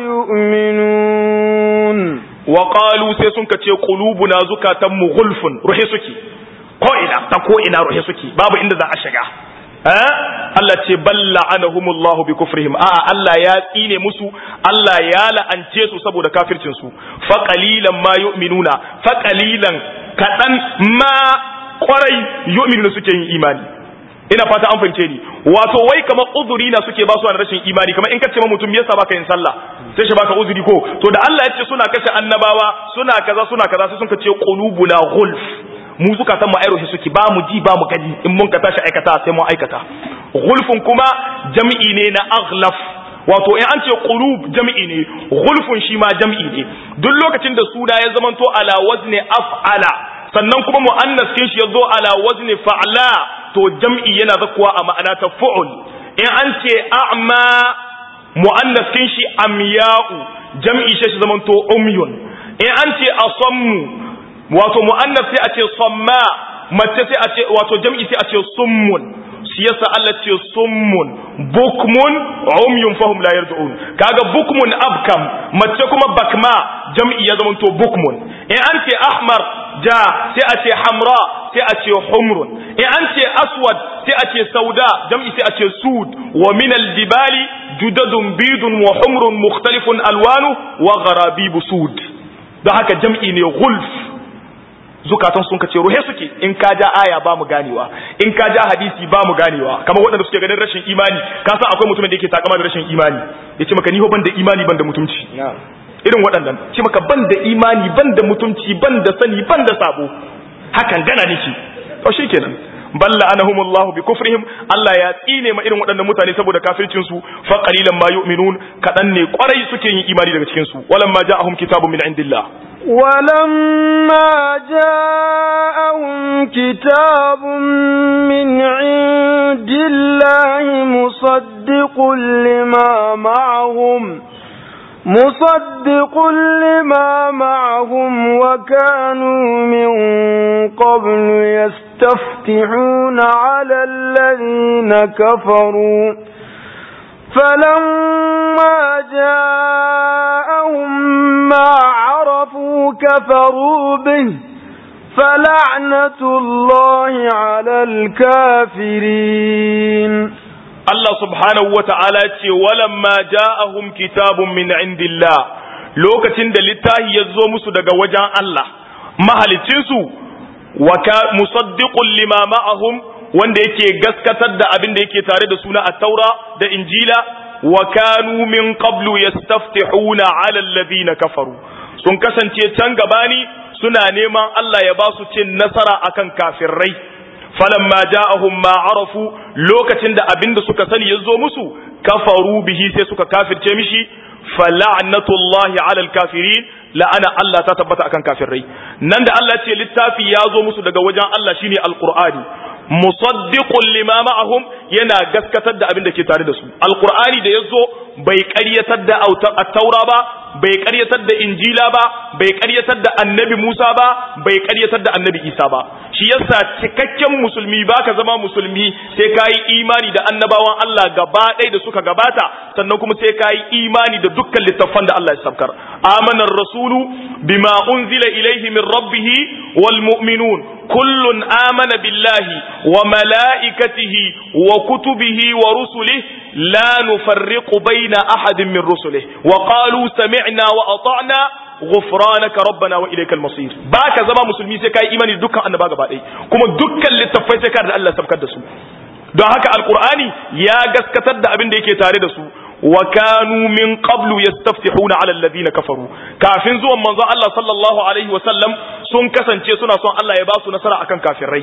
يؤمنون وقالوا sai sun kace qulubuna zukatan mu gulfun ruhe suke ko ina ta ko ina ruhe suke babu inda za a shiga eh Allah ce balla anahumullahu bi kufrihim a Allah ya tsine musu Allah ya la'ance su saboda kafircin su fa qalilan ma yu'minuna fa qalilan kadan ma kwarai yu'minuna suke yin imani ina fata an fahimce ni wato wai kamar uzuri na suke ba su na rashin imani kamar in ka ce ma mutum yasa baka yin sallah sai shi baka uzuri ko to da Allah ya ce suna kashe annabawa suna kaza suna kaza sai sun ka ce qulubuna ghulf mu zukatan mu airoshi suke ba mu ji ba mu gani in mun ka tashi aikata sai mu aikata ghulfun kuma jam'i ne na aghlaf wato in an ce qulub jam'i ne ghulfun shi ma jam'i ne duk lokacin da suna ya zamanto ala wazni af'ala sannan kuma mu'annas kin shi yazo ala wazni fa'la to jam'i yana zakuwa a ma'ana ta fu'ul in an ce a'ma mu'annas kin shi amya'u jam'i shi shi zamanto umyun in an ce asammu wato mu'annas sai a ce samma mace sai a ce wato jam'i sai a ce summun shi yasa Allah ce summun bukmun umyun fahum la yardu'un kaga bukmun abkam mace kuma bakma jam'i ya zamanto bukmun in an ce ahmar ja sai a ce hamra sai a ce humrun in an ce aswad sai a ce sauda jam'i sai a ce sud wa min aljibali judadun bidun wa humrun mukhtalifun alwanu wa gharabibu sud don haka jam'i ne gulf zukatan sun kace ruhe suke in ka ja aya ba mu ganewa in ka ja hadisi ba mu ganewa kamar waɗanda suke ganin rashin imani ka san akwai mutumin da yake takama da rashin imani yace maka ni ho ban da imani ban da mutunci irin waɗannan ce maka ban da imani ban da mutunci ban da sani ban da sabo hakan gana nake to shikenan balla anahumullahu bi kufrihim Allah ya tsine ma irin waɗannan mutane saboda kafircin su fa qalilan ma yu'minun kadan ne kwarai suke yin imani daga cikin su walamma ja'ahum kitabun min indillah ولما جاءهم كتاب من عند الله مصدق لما معهم مصدق لما معهم وكانوا من قبل يستفتحون على الذين كفروا فلما جاءهم ما عرفوا كفروا به فلعنة الله على الكافرين Allah subhanahu wa ta'ala ce, walamma ja'ahum kitabun min indillah lokacin da littahi ya zo musu daga wajen Allah, mahalicinsu, waka musaddiqun lima ma'ahum wanda yake gaskatar da abin da yake tare da suna a taura da injila, wa kanu min qablu yastaftihuna ala alladhina kafaru sun kasance can gabani suna neman Allah ya ba su cin nasara akan kafirai. falamma ja'ahum ma arafu lokacin da abinda suka sani yazo musu kafaru bihi sai suka kafirce mishi fala'natullahi 'alal kafirin la'ana Allah ta tabbata akan kafirai nan da Allah ce littafi ya zo musu daga wajen Allah shine alqur'ani musaddiqun lima ma'ahum yana gaskatar da abin da ke tare da su alqur'ani da yazo bai ƙaryatar da at-taura ba bai ƙaryatar da injila ba bai ƙaryatar da annabi Musa ba bai ƙaryatar da annabi Isa ba shi yasa cikakken musulmi baka zama musulmi sai kayi imani da annabawan Allah gaba ɗaya da suka gabata sannan kuma sai kayi imani da dukkan littattafan da Allah ya sabkar amana rasulu bima unzila ilaihi min rabbih wal mu'minun kullun amana billahi wa malaikatihi wa kutubihi wa rusulihi la nufarriqu baina ahadin min rusulihi wa qalu sami'na wa ata'na ghufranaka rabbana wa ilaykal masir baka zama musulmi sai kai imani dukkan annaba gaba ɗaya kuma dukkan littafai sai ka da Allah sabkar da su don haka alqur'ani ya gaskatar da abin da yake tare da su wa kanu min qablu yastaftihuna ala alladhina kafaru kafin zuwan manzo Allah sallallahu alaihi wa sallam sun kasance suna son Allah ya ba su nasara akan kafirai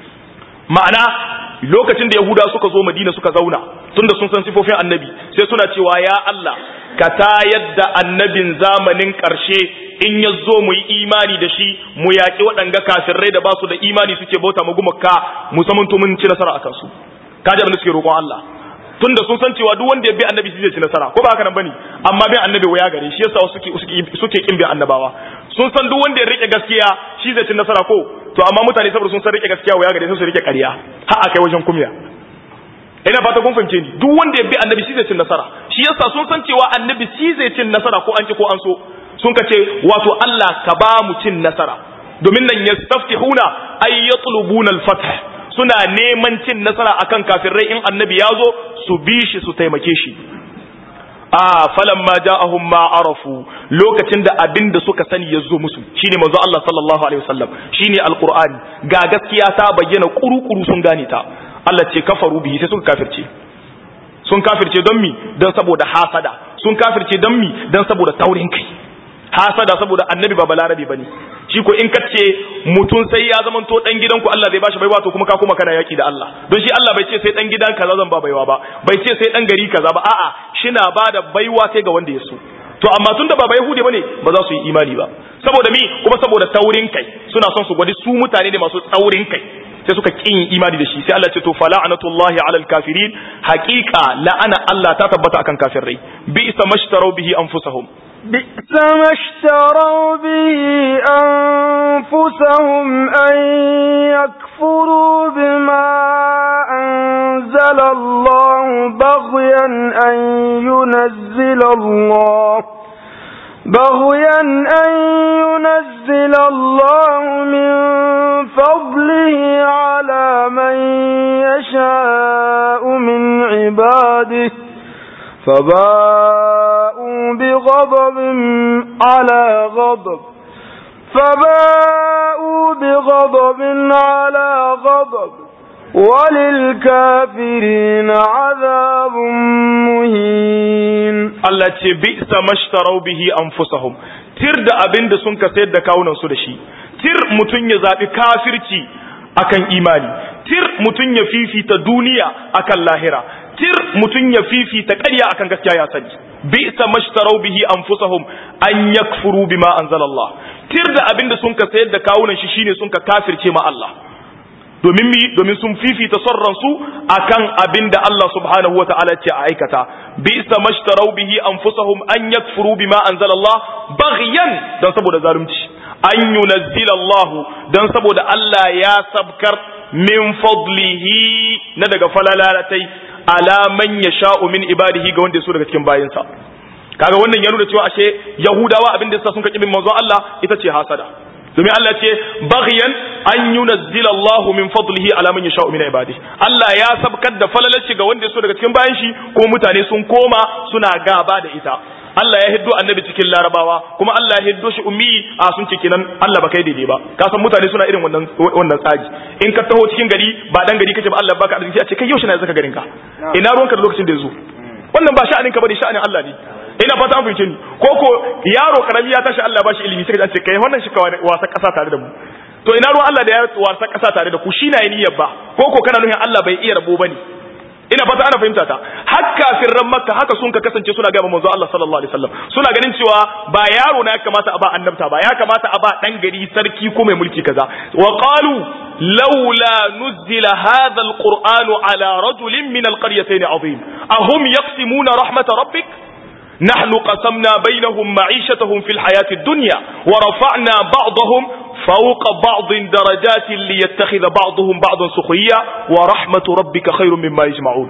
ma'ana lokacin da yahuda suka zo madina suka zauna tunda sun san sifofin annabi sai suna cewa ya Allah ka tayar da annabin zamanin ƙarshe in ya zo mu yi imani da shi mu yaƙi waɗanga kafirai da ba su da imani suke bauta mu gumaka mu samanto mun ci nasara akan su kaji abin da suke roƙon Allah tunda sun san cewa duk wanda ya bi annabi zai ci nasara ko ba haka nan bane amma bin annabi waya gare shi yasa suke suke suke kin bin annabawa sun san duk wanda ya rike gaskiya shi zai ci nasara ko to amma mutane saboda sun san rike gaskiya waya gare su su rike ƙarya har akai wajen kumya ina fata kun fahimce ni duk wanda ya bi annabi shi zai cin nasara shi yasa sun san cewa annabi shi zai cin nasara ko an ki ko an so sun ka ce wato Allah ka ba mu cin nasara domin nan yastaftihuna ay yatlubuna al-fath suna neman cin nasara akan kafirai in annabi ya zo su bi shi su taimake shi a falan ma ja'ahum ma arafu lokacin da abin da suka sani ya zo musu shine manzo Allah sallallahu alaihi wasallam shine alqur'ani ga gaskiya ta bayyana kuru-kuru sun gane ta Allah ce kafaru bihi sai suka kafirce sun kafirce don mi don saboda hasada sun kafirce don mi don saboda taurin kai hasada saboda annabi ba balarabi bane shi ko in kace mutun sai ya zama to dan gidanku Allah zai bashi baiwa to kuma ka kuma kana yaki da Allah don shi Allah bai ce sai dan gidan kaza zan ba baiwa ba bai ce sai dan gari kaza ba a'a shina bada baiwa sai ga wanda ya so to amma tunda ba bai hude bane ba za su yi imani ba saboda mi kuma saboda taurin kai suna son su gwadi su mutane ne masu taurin kai sai suka kin imani da shi sai Allah ce to fala'anatullahi alal kafirin haqiqa la'ana Allah ta tabbata akan kafirai bi isa mashtaru bihi anfusahum بئس ما اشتروا به أنفسهم أن يكفروا بما أنزل الله بغيا أن ينزل الله بغيا أن ينزل الله من فضله على من يشاء من عباده فباءوا بغضب على غضب فباءوا بغضب على غضب وللكافرين عذاب مهين Allah ce bi isa mashtarau bihi anfusahum tir da abin da sun ka sayar da kawunan su da shi tir mutun ya zabi kafirci akan imani tir mutun ya fifita duniya akan lahira tir mutun ya fifita ƙarya akan gaskiya ya sani bi isa mashtarau bihi anfusahum an yakfuru bima anzalallah tir da abin da sun ka sayar da kawunan shi shine sun ka kafirce ma Allah domin mi domin sun fifita son ransu akan abin da Allah subhanahu wataala ce a aikata bi isa mashtarau bihi anfusahum an yakfuru bima anzalallah baghyan dan saboda zalunci an yunazzila Allah dan saboda Allah ya sabkar min fadlihi na daga falalalatai ala man yasha'u min ibadihi ga wanda ya so daga cikin bayinsa kaga wannan ya nuna cewa ashe yahudawa abin da yasa sun kaki bin manzo Allah ita ce hasada domin Allah ce baghyan an yunazzila Allahu min fadlihi ala man yasha'u min ibadihi Allah ya sabkar da falalaci ga wanda ya so daga cikin bayan shi ko mutane sun koma suna gaba da ita Allah ya hiddo annabi cikin larabawa kuma Allah ya hiddo shi ummi a sun ce kenan Allah ba kai daidai ba ka san mutane suna irin wannan wannan tsaji in ka taho cikin gari ba dan gari kake ba Allah baka arziki a ce kai yaushe na zaka garin ka ina ruwanka da lokacin da yazo wannan ba sha'anin ka bane sha'anin Allah ne ina fata an fahimce ni ko ko yaro karami ya tashi Allah ba shi ilimi sai ka ce kai wannan shi ka wasa kasa tare da mu to ina ruwan Allah da ya wasa kasa tare da ku shi na niyyar ba ko ko kana nufin Allah bai iya rabo bane ina fata ana fahimta ta har kafirran makka haka sun ka kasance suna gaba manzo Allah sallallahu alaihi wasallam suna ganin cewa ba yaro na ya kamata a ba annabta ba ya kamata a ba dan gari sarki ko mai mulki kaza wa qalu laula nuzila hadha alqur'anu ala rajulin min alqaryatayn azim ahum yaqsimuna rahmat rabbik نحن قسمنا بينهم معيشتهم في الحياة الدنيا ورفعنا بعضهم فوق بعض درجات ليتخذ بعضهم بعضا سخريا ورحمة ربك خير مما يجمعون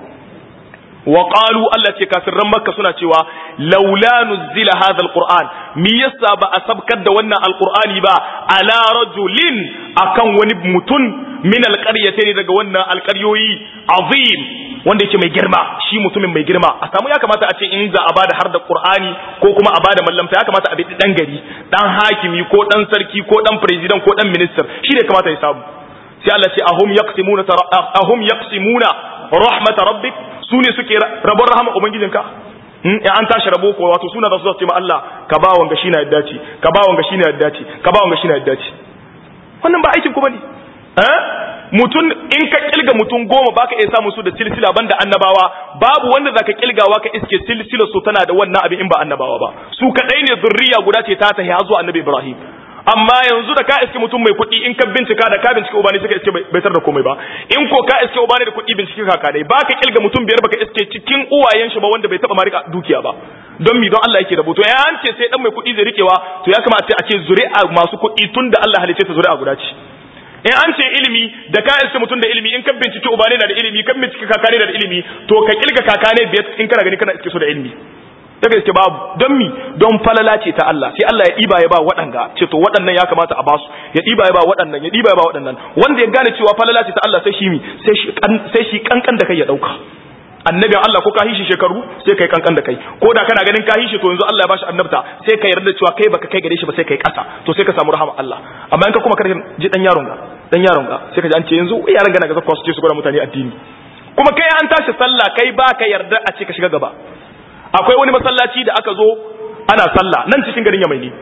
وقالوا التي كافر مكة سنة لولا نزل هذا القرآن ميسا بأسبك دوانا القرآن با على رجل أكن ونبمتن من القريتين دوانا القريوي عظيم wanda yake mai girma shi mutumin mai girma a samu ya kamata a ce in za a bada har da qur'ani ko kuma a bada mallamta ya kamata a bi dan gari dan hakimi ko dan sarki ko dan president ko dan minister shi ne kamata ya samu sai Allah ce ahum yaqsimuna ahum yaqsimuna rahmat rabbik su ne suke rabon rahama ubangijinka in an tashi rabo ko wato suna da su ce ma Allah ka ba wanga shi na yadda ce ka ba wanga shi na yadda ce ka ba wanga shi na yadda ce wannan ba aikin ku bane eh mutum in ka kilga mutum goma baka iya samun su da silsila banda annabawa babu wanda zaka kilgawa ka iske silsilar su tana da wannan abin in ba annabawa ba su kadai ne zurriya guda ce ta tahi zuwa annabi Ibrahim amma yanzu da ka iske mutum mai kuɗi in ka bincika da ka bincike ubani suka iske bai tar da komai ba in ko ka iske ubani da kuɗi bincike kaka dai baka kilga mutum biyar baka iske cikin uwayen shi ba wanda bai taba ma rika dukiya ba don mi don Allah yake rabo to ya an ce sai dan mai kuɗi zai rikewa to ya kamata a ce zuri'a masu kuɗi tunda Allah halice ta zuri'a guda ce in an ce ilimi da ka iske mutum da ilimi in ka bincike uba ne na da ilimi kan bincike kaka ne da ilimi to ka kilga kaka ne biyar in kana gani kana iske su da ilimi daga iske babu don mi don falala ce ta Allah sai Allah ya ɗiba ya ba waɗanga ce to waɗannan ya kamata a basu ya ɗiba ya ba waɗannan ya ɗiba ya ba waɗannan wanda ya gane cewa falala ce ta Allah sai shi mi sai shi kankan da kai ya ɗauka annabin Allah ko ka hishi shekaru sai kai kankan da kai ko da kana ganin ka hishi to yanzu Allah ya bashi annabta sai ka yarda cewa kai baka kai gare shi ba sai kai kasa to sai ka samu rahama Allah amma in ka kuma karkin ji dan yaron ga dan yaron ga sai ka ji an ce yanzu yaran ga na ga zakwa su ce su gwada mutane addini kuma kai an tashi sallah kai baka yarda a ce ka shiga gaba akwai wani masallaci da aka zo ana sallah nan cikin garin Yamai ne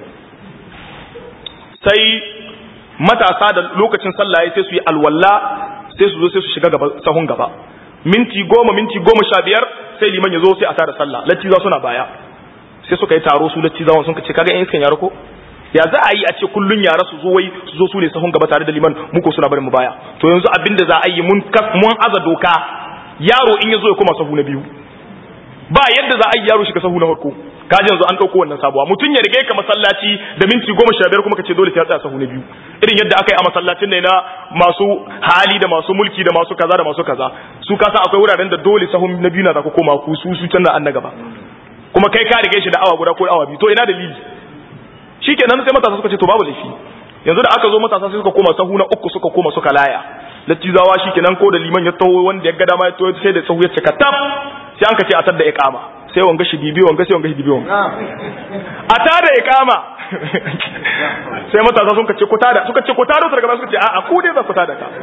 sai matasa da lokacin sallah sai su yi alwala sai su zo sai su shiga gaba sahun gaba minti goma minti goma sha biyar sai liman ya zo sai a tada sallah lattiza suna baya sai suka yi taro su lattizawan sun ce kaga yan iskan yara ko ya za a yi a ce kullun yara su zo wai su zo su ne sahun gaba tare da liman muku suna barin mu baya to yanzu abin da za a yi mun mun aza doka yaro in ya zo ya koma sahu na biyu ba yadda za a yi yaro shiga sahu na farko kaji yanzu an ɗauko wannan sabuwa mutum ya rige ka masallaci da minti goma sha biyar kuma ka ce dole sai ya tsaya sahu na biyu irin yadda aka yi a masallacin ne na masu hali da masu mulki da masu kaza da masu kaza su kasa akwai wuraren da dole sahun na biyu na za ku koma ku su su canza an na gaba kuma kai ka rige shi da awa guda ko awa biyu to ina dalili shikenan sai matasa suka ce to babu laifi yanzu da aka zo matasa sai suka koma sahu na uku suka koma suka laya lattizawa shikenan ko da liman ya taho wanda ya ga dama ya taho sai da sahu ya cika tab sai an ka ce a tar da iqama sai wanga shi bibi wanga sai wanga shi bibi wanga a tada iqama sai matasa sun ka ce ku tada suka ce ku tada su daga ba suka ce a'a ku dai za ku tada ka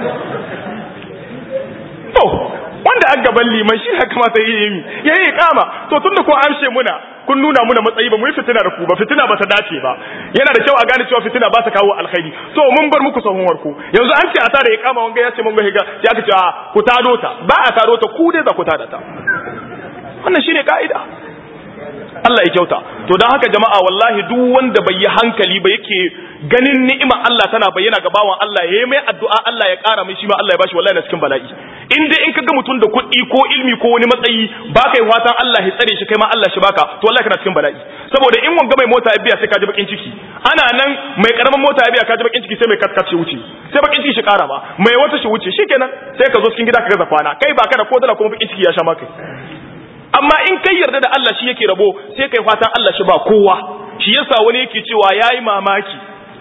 to wanda an gaban liman shi ya kamata yi yi ya yi iqama to tunda ko amshe muna kun nuna muna matsayi ba mu yi fitina da ku ba fitina ba ta dace ba yana da kyau a gane cewa fitina ba ta kawo alkhairi to mun bar muku sahun warku yanzu an ce a tada iqama wanga ya ce mun ga higa ya ka ce a ku tado ta ba a tado ta ku dai za ku tada ta wannan shine ka'ida Allah ya kyauta to dan haka jama'a wallahi duk wanda bai yi hankali ba yake ganin ni'ima Allah tana bayyana ga bawan Allah yayi mai addu'a Allah ya ƙara mai shi ma Allah ya bashi wallahi na cikin bala'i in dai in kaga mutum da kuɗi ko ilmi ko wani matsayi ba kai fatan Allah ya tsare shi kai ma Allah shi baka to wallahi kana cikin bala'i saboda in wanga mai mota ya biya sai ka ji bakin ciki ana nan mai karamin mota ya biya ka ji bakin ciki sai mai katkace wuce sai bakin ciki shi ƙara ba mai wata shi wuce shikenan sai ka zo cikin gida ka gaza kwana kai ba ka da ko dala kuma bakin ciki ya sha maka amma in kai yarda da Allah shi yake rabo sai kai fatan Allah shi ba kowa shi yasa wani yake cewa yayi mamaki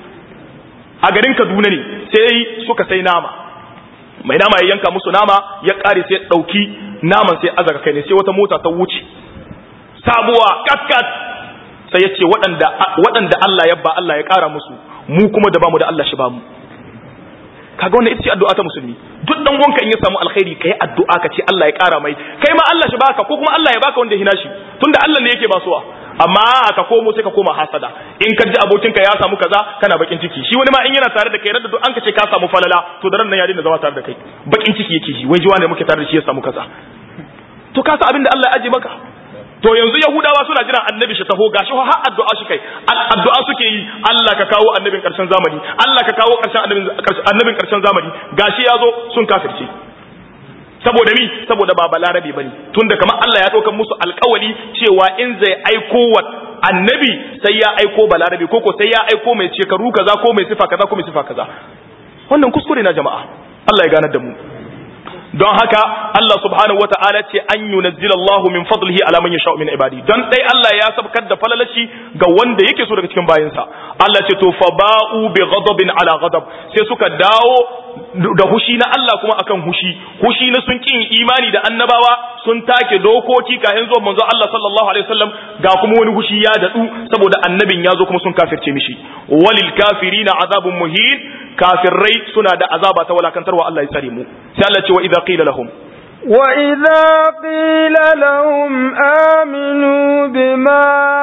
a garin Kaduna ne sai suka sai nama mai nama ya yanka musu nama ya kare sai dauki naman sai azaka kai ne sai wata mota ta wuce sabuwa kaskat sai ya ce waɗanda waɗanda Allah ya ba Allah ya kara musu mu kuma da bamu da Allah shi ba mu kaga wannan ita ce addu'a ta musulmi duk dan wanka in ya samu alkhairi kai addu'a ka ce Allah ya kara mai kai ma Allah shi baka ko kuma Allah ya baka wanda ya hina shi tunda Allah ne yake basuwa amma ka komo sai ka koma hasada in ka ji abokinka ya samu kaza kana bakin ciki shi wani ma in yana tare da kai radda duk an ka ce ka samu falala to da ran nan ya daina zama tare da kai bakin ciki yake shi wai jiwa ne muke tare da shi ya samu kaza to ka sa abin da Allah ya aje maka to yanzu yahudawa suna jiran annabi shi taho gashi har addu'a shi kai addu'a suke yi Allah ka kawo annabin karshen zamani Allah ka kawo karshen annabin annabin karshen zamani gashi yazo sun kafirce saboda mi saboda ba balarabe bane tunda kamar Allah ya dauka musu alƙawari cewa in zai aiko wa annabi sai ya aiko balarabe ko ko sai ya aiko mai shekaru kaza ko mai sifa kaza ko mai sifa kaza wannan kuskure na jama'a Allah ya ganar da mu don haka Allah subhanahu wata'ala ce an yunazzila Allah min fadlihi ala man yasha min ibadi don dai Allah ya sabkar da falalaci ga wanda yake so daga cikin bayinsa Allah ce to fa ba'u bi ghadabin ala ghadab sai suka dawo da hushi na Allah kuma akan hushi hushi na sun kin imani da annabawa sun take dokoki kafin zuwa manzo Allah sallallahu alaihi wasallam ga kuma wani hushi ya dadu saboda annabin ya zo kuma sun kafirce mishi walil kafirina azabun muhin kafirrai suna da azaba ta walakantarwa Allah ya tsare mu sai Allah ce wa idza qila lahum وإذا قيل لهم آمنوا بما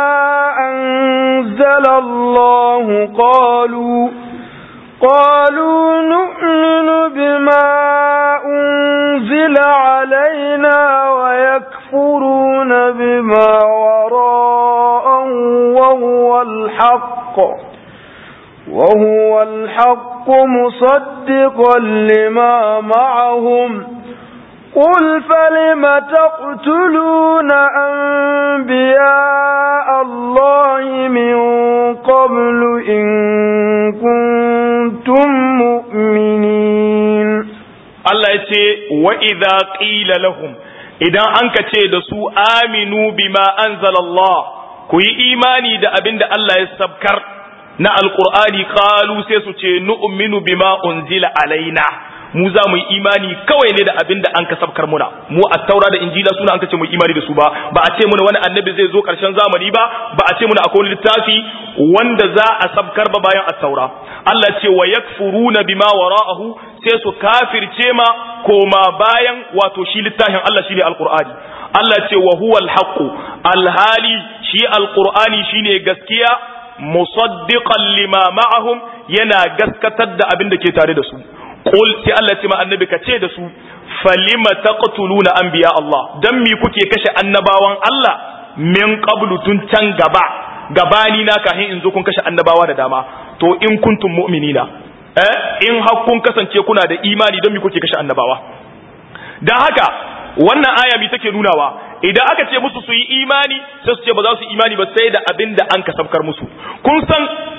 أنزل الله قالوا قالوا نؤمن بما أنزل علينا ويكفرون بما وراءه وهو الحق وهو الحق مصدقا لما معهم قل فلم تقتلون أنبياء الله من قبل إن كنتم مؤمنين Allah ya ce wa idza qila lahum idan an ka ce da su aminu bima anzalallah ku yi imani da abin da Allah ya sabkar na alqur'ani qalu sai su ce nu'minu bima unzila alaina mu za mu yi imani kawai ne da abin da an ka sabkar muna mu a taura da injila suna an ka ce mu imani da su ba ba a ce muna wani annabi zai zo karshen zamani ba ba a ce muna akwai wani littafi wanda za a sabkar ba bayan at-taura Allah ce wa yakfuruna bima wara'ahu sai su kafirce ma koma bayan wato shi littafin Allah shine alqur'ani Allah ce wa huwa al-haqq alhali shi alqur'ani shine gaskiya musaddiqan lima ma'ahum yana gaskatar da abin da ke tare da su qul sai Allah ce ma annabi ka ce da su falima taqtuluna anbiya Allah dan mi kuke kashe annabawan Allah min qablu tun can gaba gabani na kahin in zo kun kashe annabawa da dama to in kuntum mu'minina eh in har kun kasance kuna da imani don mi kuke kashe annabawa dan haka wannan aya mi take nunawa idan aka ce musu su yi imani sai su ce ba za su imani ba sai da abin da an kasafkar musu kun san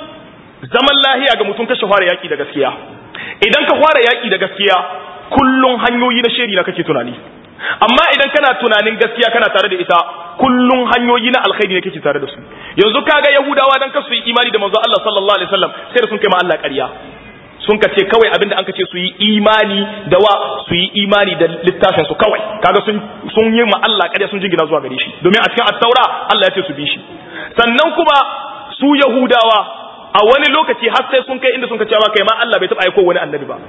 zaman lahiya ga mutum kashe fara yaki da gaskiya idan ka fara yaki da gaskiya kullun hanyoyi na sheri na kake tunani amma idan kana tunanin gaskiya kana tare da ita kullun hanyoyi na alkhairi ne kake tare da su yanzu kaga yahudawa dan kasu yi imani da manzo Allah sallallahu alaihi wasallam sai da sun kai ma Allah ƙarya sun ka ce kawai abinda an ka ce su yi imani da wa su yi imani da littafin su kawai kaga sun sun yi ma Allah ƙarya sun jingina zuwa gare shi domin a cikin at-taura Allah ya ce su bi shi sannan kuma su yahudawa a wani lokaci har sai sun kai inda sun ka cewa kai ma Allah bai taɓa aiko wani annabi ba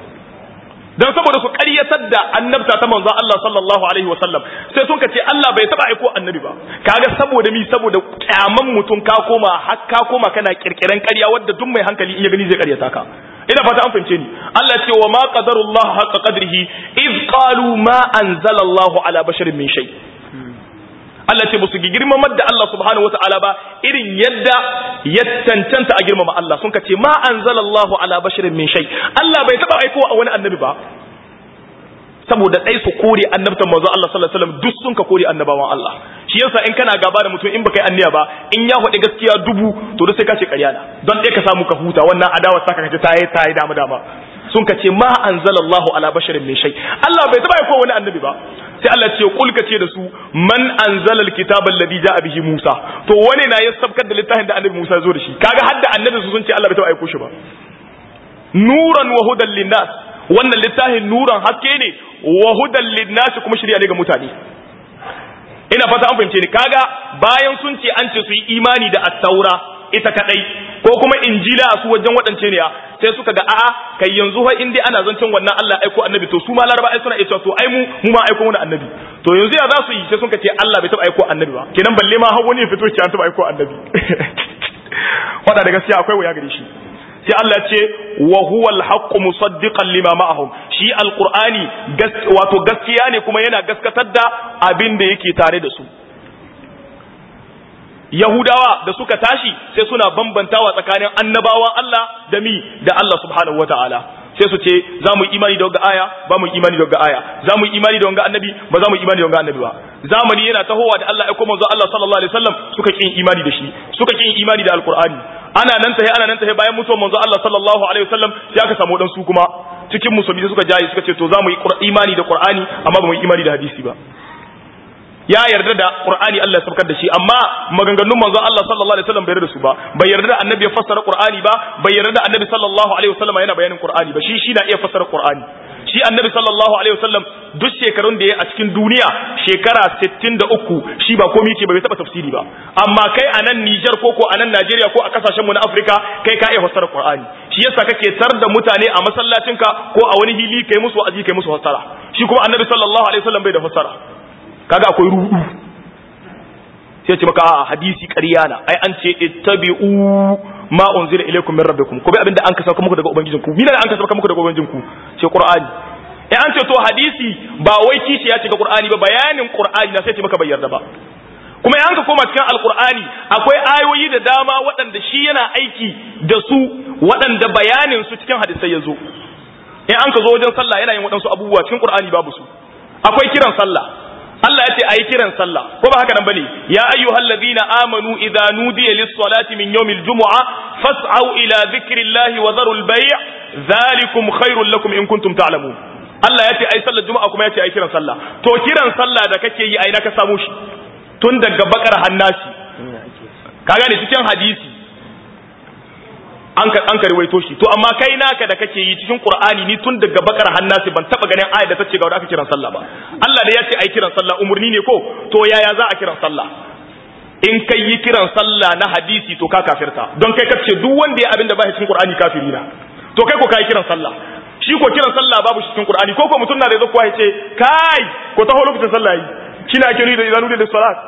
dan saboda su ƙaryatar da annabta ta manzon Allah sallallahu alaihi wasallam sai sun ka ce Allah bai taba aiko annabi ba kaga saboda mi saboda kyaman mutum ka koma har ka koma kana kirkiran ƙarya wadda duk mai hankali in ya gani zai ƙaryata ka ina fata an fahimce ni Allah ce wa ma qadarullah haqqa qadrihi iz qalu ma anzala Allah ala basharin min shay Allah ce musu girmamar da Allah subhanahu wataala ba irin yadda ya cancanta a girmama Allah sun ka ce ma anzalallahu ala basharin min shay Allah bai taba aiko a wani annabi ba saboda dai su kore annabtan manzo Allah sallallahu alaihi wasallam duk sun ka kore annabawan Allah shi yasa in kana gaba da mutum in baka yi anniya ba in ya faɗi gaskiya dubu to duk sai ka ce ƙarya na don dai ka samu ka huta wannan adawa saka kace ta yi ta yi dama dama sun ka ce ma anzalallahu ala basharin min shay Allah bai taba aiko wani annabi ba sai Allah ce kul ka ce da su man anzala alkitaba alladhi ja'a bihi Musa to wani na ya sabkar da littafin da annabi Musa zo da shi kaga hadda annabi su sun ce Allah bai taba aiko shi ba nuran wa hudan linnas wannan littafin nuran haske ne wa hudan linnas kuma shirya ne ga mutane ina fata an fahimce ni kaga bayan sun ce an ce su yi imani da at-taura ita kadai ko kuma injila su wajen waɗance ne sai suka ga a'a kai yanzu fa in dai ana zancen wannan Allah aiko annabi to su ma laraba ai suna iya to ai mu mu ma aiko wani annabi to yanzu ya za su yi sai suka ce Allah bai taba aiko annabi ba kenan balle ma har wani ya fito ce an taba aiko annabi wada da gaskiya akwai waya gare shi sai Allah ce wa huwa al-haqq musaddiqan lima ma'ahum shi alqur'ani wato gaskiya ne kuma yana gaskatar da abin da yake tare da su Yahudawa da suka tashi sai suna bambantawa tsakanin annabawan Allah da mi da Allah subhanahu wataala sai su ce za mu imani da wanga aya ba mu imani da wanga aya za mu imani da wanga annabi ba za mu imani da wanga annabi ba zamani yana tahowa da Allah ya koma zuwa Allah sallallahu alaihi wasallam suka kin imani da shi suka kin imani da alqur'ani ana nan tahe ana nan tahe bayan mutuwar manzo Allah sallallahu alaihi wasallam sai aka samu dan su kuma cikin musulmi suka jaye suka ce to za mu yi imani da qur'ani amma ba mu yi imani da hadisi ba ya yarda da Qur'ani Allah ya sabkar da shi amma maganganun manzon Allah sallallahu alaihi wasallam bai yarda da su ba bai yarda da annabi ya fassara Qur'ani ba bai yarda da annabi sallallahu alaihi wasallam yana bayanin Qur'ani ba shi shi na iya fassara Qur'ani shi annabi sallallahu alaihi wasallam duk shekarun da ya a cikin duniya shekara 63 shi ba komai yake ba bai taba tafsiri ba amma kai a nan Niger ko ko a nan Najeriya ko a kasashen mu na Afirka kai ka iya fassara Qur'ani shi yasa kake tar da mutane a masallacinka ko a wani hili kai musu wa'azi kai musu fassara shi kuma annabi sallallahu alaihi wasallam bai da fassara kaga akwai rudu sai ce maka a hadisi ƙarya na ai an ce ittabi'u ma unzila ilaykum min rabbikum ko bai abinda an kasauka muku daga ubangijinku mina da an kasauka muku daga ubangijinku ce qur'ani eh an ce to hadisi ba wai kishi ya ce ga qur'ani ba bayanin qur'ani na sai ce maka bai yarda ba kuma yan ka koma cikin alqur'ani akwai ayoyi da dama waɗanda shi yana aiki da su waɗanda bayanin su cikin hadisai ya zo in an ka zo wajen sallah yana yin waɗansu abubuwa cikin qur'ani babu su akwai kiran sallah Allah ya ce ayi kiran sallah ko ba haka nan bane ya ayyuhal ladina amanu idza nudiya lis salati min yawmil jumu'a fas'au ila dhikrillahi wa dharul bay' dhalikum khairul lakum in kuntum ta'lamun Allah ya ce ai sallar juma'a kuma ya ce ai kiran sallah to kiran sallah da kake yi ai na ka samu shi tun daga bakar hannasi ka gane cikin hadisi an ka an karwaito shi to amma kai naka da kake yi cikin qur'ani ni tun daga bakar hannasi ban taba ganin ayat da ta ce ga wanda aka kiran sallah ba Allah da ya ce ai kiran sallah umurni ne ko to yaya za a kiran sallah in kai yi kiran sallah na hadisi to ka kafirta don kai kace duk wanda ya abinda ba shi cikin qur'ani kafiri na to kai ko kai kiran sallah shi ko kiran sallah babu shi cikin qur'ani ko ko mutum na da zo kuwa ya ce kai ko taho lokacin sallah yi kina kiri da idanu da salat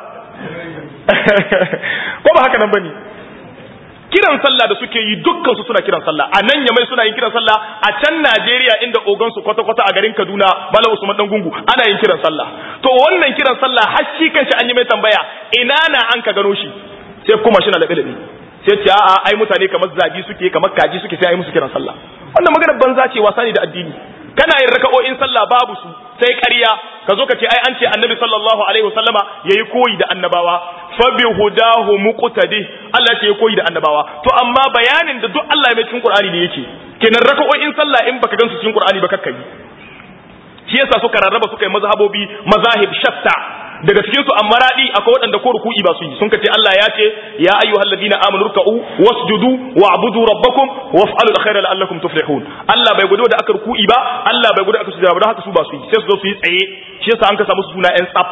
ko ba haka nan bane kiran sallah da suke yi dukkan su suna kiran sallah a nan yamai suna yin kiran sallah a can Najeriya inda ogan su kwata kwata a garin Kaduna Bala Usman dan gungu ana yin kiran sallah to wannan kiran sallah har shi kanshi an yi mai tambaya ina na an ka gano shi sai kuma shi na labe labe sai ce a'a ai mutane kamar zabi suke kamar kaji suke sai ai musu kiran sallah wannan maganar banza ce wasa ne da addini kana yin raka'o'in sallah babu su sai ƙarya ka zo ka ce ai an ce annabi sallallahu alaihi wasallama yayi koyi da annabawa fa bi hudahu muqtadi Allah ce yayi koyi da annabawa to amma bayanin da duk Allah ya mai cikin Qur'ani ne yake kenan raka'o'in sallah in baka gansu cikin Qur'ani ba kakkai shi yasa suka rarraba suka yi mazhabobi mazahib shatta daga cikin su amma radi akwai waɗanda ko ruku'i ba su yi sun kace Allah ya ce ya ayyuhal ladina amanu ruk'u wasjudu wa'budu rabbakum waf'alul khayra la'allakum tuflihun Allah bai gudu da aka ruku'i ba Allah bai gudu aka sujada ba don haka su ba su yi sai su zo su yi tsaye shi yasa an ka samu suna yan tsaf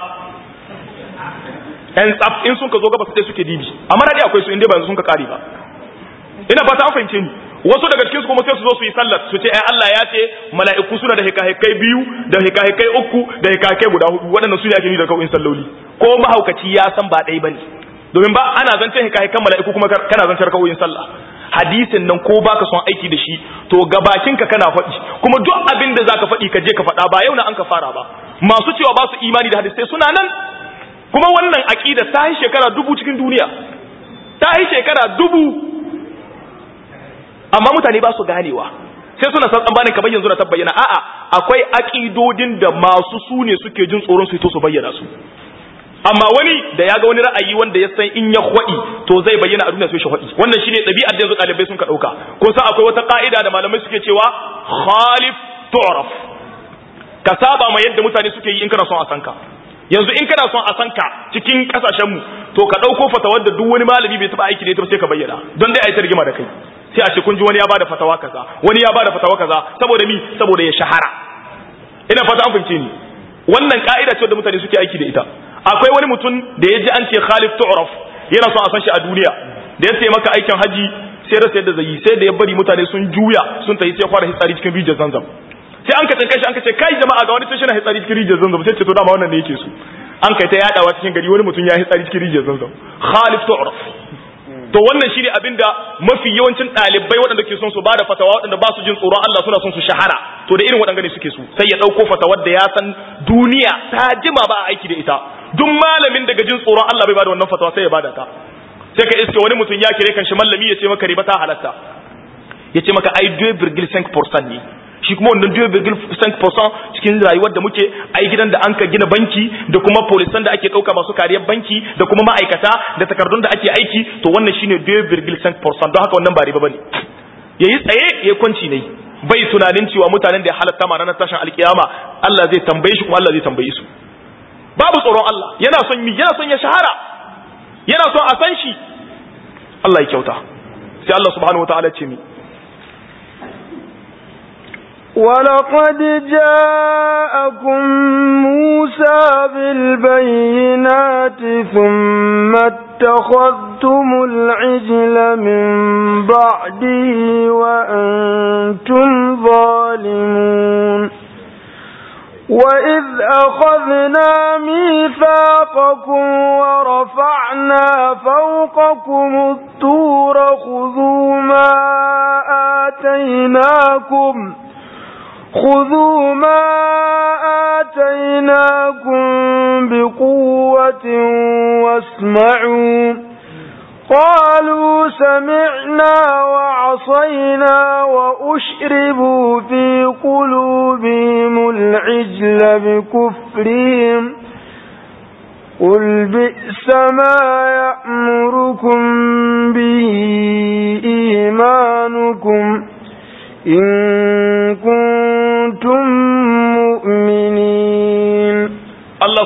yan tsaf in sun ka zo gaba sai suke dibi amma radi akwai su inda ba sun ka kare ba ina fata an fahimce ni wasu daga cikin su kuma sai su zo su yi sallar su ce ai Allah ya ce mala'iku suna da hikahikai biyu da hikahikai uku da hikahikai guda hudu waɗannan su ne ake yi da kawai salloli ko mahaukaci ya san ba ɗaya bane domin ba ana zancen hikahikan mala'iku kuma kana zancen kawai sallah hadisin nan ko baka son aiki da shi to gabakin ka kana faɗi kuma duk abin da zaka faɗi ka je ka faɗa ba yau na an ka fara ba masu cewa ba su imani da hadisai suna nan kuma wannan aqida ta yi shekara dubu cikin duniya ta yi shekara dubu amma mutane ba su ganewa sai suna san tsammanin kamar yanzu na tabbayyana a'a akwai aqidodin da masu su ne suke jin tsoron su to su bayyana su amma wani da ya ga wani ra'ayi wanda ya san in ya hwadi to zai bayyana a duniya sai shi hwadi wannan shine ɗabi'ar da yanzu ɗalibai sun ka ɗauka kun san akwai wata ka'ida da malamai suke cewa khalif tu'raf ka saba ma yadda mutane suke yi in kana son a san ka yanzu in kana son a san ka cikin kasashen mu to ka ɗauko fatawar da duk wani malami bai taɓa aiki da ita sai ka bayyana don dai a yi ta rigima da kai sai a ce kun ji wani ya bada fatawa kaza wani ya bada fatawa kaza saboda mi saboda ya shahara ina fata an fahimce ni wannan ka'ida ce da mutane suke aiki da ita akwai wani mutum da ya ji an ce Khalif Tu'raf yana son a san shi a duniya da ya sai maka aikin haji sai rasa yadda zai yi sai da ya bari mutane sun juya sun tafi sai fara hitsari cikin rijiyar Zanzam sai an ka tsinka shi an ka ce kai jama'a ga wani tashi na hitsari cikin rijiyar Zanzam sai ce to dama wannan ne yake so an kai ta yadawa cikin gari wani mutum ya hitsari cikin rijiyar Zanzam Khalif Tu'raf to wannan shine abinda mafi yawancin ɗalibai waɗanda ke son su bada fatawa waɗanda ba su jin tsoron Allah suna son su shahara to da irin waɗanda ne suke su sai ya ɗauko fatawar da ya san duniya ta jima ba a aiki da ita duk malamin daga jin tsoron Allah bai bada wannan fatawa sai ya bada ta sai ka iske wani mutum ya kire kan shi mallami ya ce maka riba ta halatta ya ce maka ai 2,5% ne shi kuma wannan 2,5% cikin rayuwar da muke ai gidan da an ka gina banki da kuma polisan da ake ɗauka masu kariyar banki da kuma ma'aikata da takardun da ake aiki to wannan shine 2,5% don haka wannan ba riba bane yayi tsaye ya kwanci ne bai tunanin cewa mutanen da ya halatta ma ranar tashin alkiyama Allah zai tambaye shi kuma Allah zai tambaye su babu tsoron Allah yana son mi yana son ya shahara yana son a san shi Allah ya kyauta sai Allah subhanahu wataala ce mi ولقد جاءكم موسى بالبينات ثم اتخذتم العجل من بعده وأنتم ظالمون وإذ أخذنا ميثاقكم ورفعنا فوقكم الطور خذوا ما آتيناكم خذوا ما آتيناكم بقوة واسمعوا قالوا سمعنا وعصينا وأشربوا في قلوبهم العجل بكفرهم قل بئس ما يأمركم به إيمانكم إن كنتم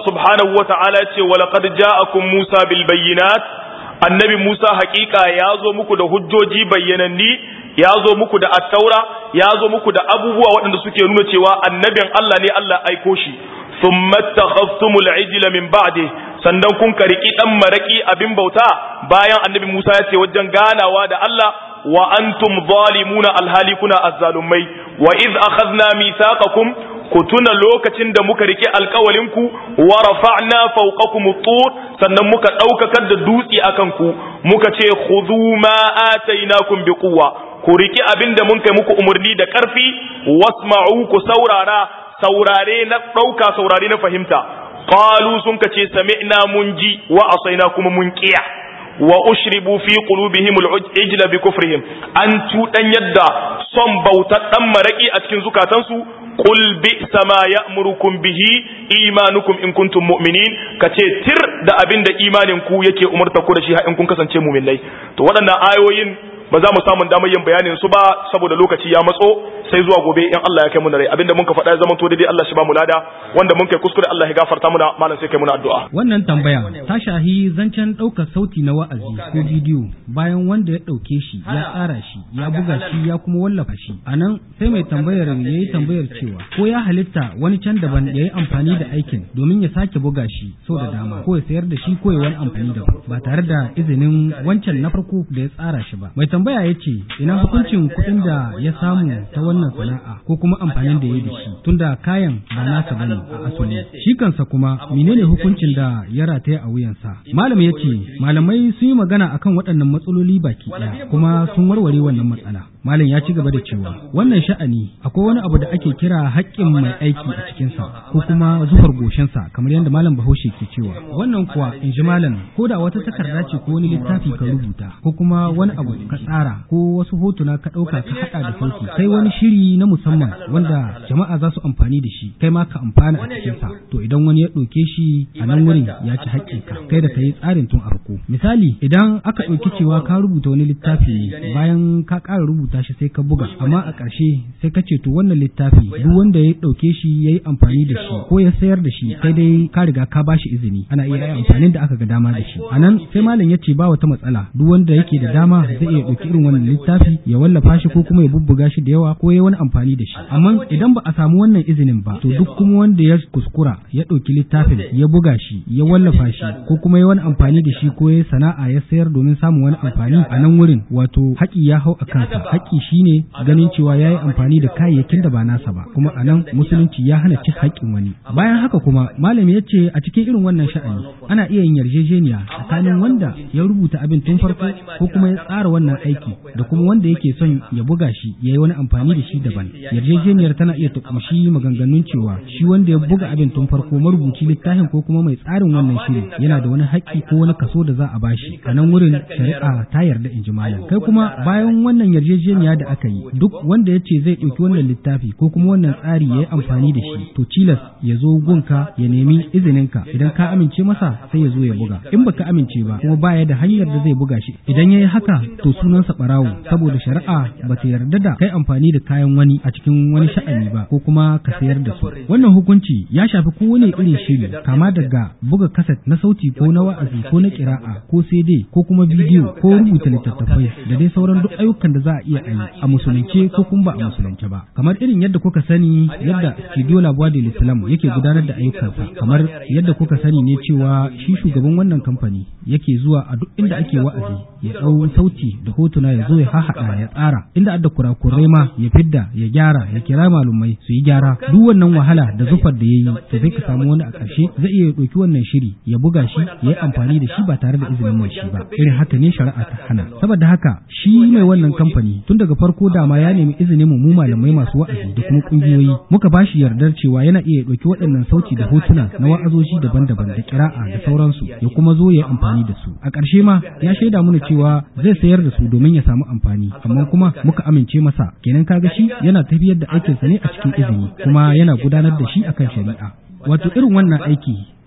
subhanahu wa ta'ala ya ce wa laqad ja'akum Musa bil bayyinat annabi Musa haƙiƙa ya zo muku da hujjoji bayyananni ya zo muku da attaura ya zo muku da abubuwa waɗanda suke nuna cewa annabin Allah ne Allah aiko shi thumma takhaftumul ijla min ba'di sannan kun kariki dan maraki abin bauta bayan annabi Musa ya ce wajen ganawa da Allah wa antum zalimuna alhali kuna azzalumai wa id akhadna mithaqakum ku tuna lokacin da muka rike alkawalinku wa rafa'na fawqakum at-tur sannan muka daukakar da dutse akan ku muka ce khudhu ma atainakum biquwwa ku riki abinda mun kai muku umarni da karfi wasma'u ku saurara saurare na dauka saurare na fahimta qalu sun kace sami'na mun ji wa asaina kuma mun kiya wa ushribu fi qulubihim al-ijla bi kufrihim an tudan yadda son bautar dan maraki a cikin zukatansu qul bi sama ya'murukum bihi imanukum in kuntum mu'minin kace tir da abinda imanin ku yake umarta ku da shi in kun kasance mu'minai to waɗannan ayoyin ba za mu samu damar yin bayanin su ba saboda lokaci ya matso sai zuwa gobe in Allah ya kai mu rai abinda mun ka faɗa ya zama to daidai Allah shi ba mu lada wanda mun kai kuskure Allah ya gafarta muna malam sai kai muna addu'a wannan tambaya ta shahi zancen ɗaukar sauti na wa'azi ko bidiyo bayan wanda ya ɗauke shi ya tsara shi ya buga shi ya kuma wallafa shi a nan sai mai tambayar ya yi tambayar cewa ko ya halitta wani can daban ya yi amfani da aikin domin ya sake buga shi sau da dama ko ya sayar da shi ko ya wani amfani da ba tare da izinin wancan na farko da ya tsara shi ba mai tambaya ya ce ina hukuncin kuɗin da ya samu ta wannan sana'a ko kuma amfanin da ya yi da shi tunda kayan ba nasa bane a asali shi kansa kuma menene hukuncin da ya rataya a wuyansa malam ya ce malamai sun yi magana akan waɗannan matsaloli baki ɗaya kuma sun warware wannan matsala malam ya ci gaba da cewa wannan sha'ani akwai wani abu da ake kira haƙƙin mai aiki a cikinsa ko kuma zufar goshinsa kamar yadda malam bahaushe ke cewa wannan kuwa in ji malam ko da wata takarda ce ko wani littafi ka rubuta ko kuma wani abu ka tsara ko wasu hotuna ka ɗauka ka haɗa da sauti kai wani shiri na musamman wanda jama'a za su amfani da shi kai ma ka amfana a cikinsa to idan wani ya ɗauke shi a nan wurin ya ci haƙƙinka kai da ka yi tsarin tun a farko misali idan aka ɗauki cewa ka rubuta wani littafi ne bayan ka ƙara rubuta shi sai ka buga amma a ƙarshe sai ka ce to wannan littafi duk wanda ya ɗauke shi ya yi amfani da shi ko ya sayar da shi sai dai ka riga ka ba shi izini ana iya yi amfanin da aka ga dama da shi a nan sai malam ya ce ba wata matsala duk wanda yake da dama zai iya ɗauki irin wannan littafi ya wallafa shi ko kuma ya bubbuga shi da yawa ko ya wani amfani da shi amma idan ba a samu wannan izinin ba to duk kuma wanda ya kuskura ya ɗauki littafin ya buga shi ya wallafa shi ko kuma ya wani amfani da shi ko ya sana'a ya sayar domin samun wani amfani a nan wurin wato haƙi ya hau a kansa haƙi shine ganin cewa ya yi amfani da kayayyakin da ba nasa ba kuma a nan musulunci ya hana cin haƙƙin wani bayan haka kuma malam ya ce a cikin irin wannan sha'ani ana iya yin yarjejeniya tsakanin wanda ya rubuta abin tun farko ko kuma ya tsara wannan aiki da kuma wanda yake son ya buga shi ya yi wani amfani da shi daban yarjejeniyar tana iya tukumshi maganganun cewa shi wanda ya buga abin tun farko marubuci littafin ko kuma mai tsarin wannan shiri yana da wani haƙƙi ko wani kaso da za a bashi a nan wurin shari'a ta yarda in ji malam kai kuma bayan wannan yarjejeniya da aka yi duk wanda ya ce zai ɗauki wannan littafi ko kuma wannan tsari ya yi amfani da shi to cilas ya zo gunka ya nemi izininka idan ka amince masa sai ya zo ya buga in baka amince ba kuma baya da hanyar da zai buga shi idan ya yi haka to sunansa ɓarawo saboda shari'a ba ta yarda da kai amfani da kayan wani a cikin wani sha'ani ba ko kuma ka sayar da su wannan hukunci ya shafi kowane irin shiri kama daga buga kaset na sauti ko na wa'azi ko na kira'a ko CD ko kuma bidiyo ko rubuta littattafai da dai sauran duk ayyukan da za a iya yi a musulunce ko kuma ba a musulunce ba kamar irin yadda kuka sani yadda studio labuwa da islam yake gudanar da ayyukansa kamar yadda kuka sani ne cewa shi shugaban wannan kamfani yake zuwa a duk inda ake wa'azi ya ɗau sauti da hotuna ya zo ya hahaɗa ya tsara inda adda kurakurai ma ya fidda ya gyara ya kira malumai su yi gyara duk wannan wahala da zufar da ya yi to sai ka samu wani a ƙarshe zai iya ɗauki wannan shiri ya buga shi ya yi amfani da shi ba tare da izinin mai shi ba irin haka ne shari'a ta hana saboda haka shi mai wannan kamfani tun daga farko dama ya nemi izinin mu malamai masu wa'azi da kuma kungiyoyi muka ba shi yardar cewa yana iya ɗauki waɗannan sauti da hotuna na wa'azoji daban-daban da kira'a da sauransu ya kuma zo ya yi amfani da su a ƙarshe ma ya shaida mana cewa zai sayar da su domin ya samu amfani amma kuma muka amince masa kenan kaga shi yana tafiyar da aikinsa ne a cikin izini kuma yana gudanar da shi akan shari'a wato irin wannan aiki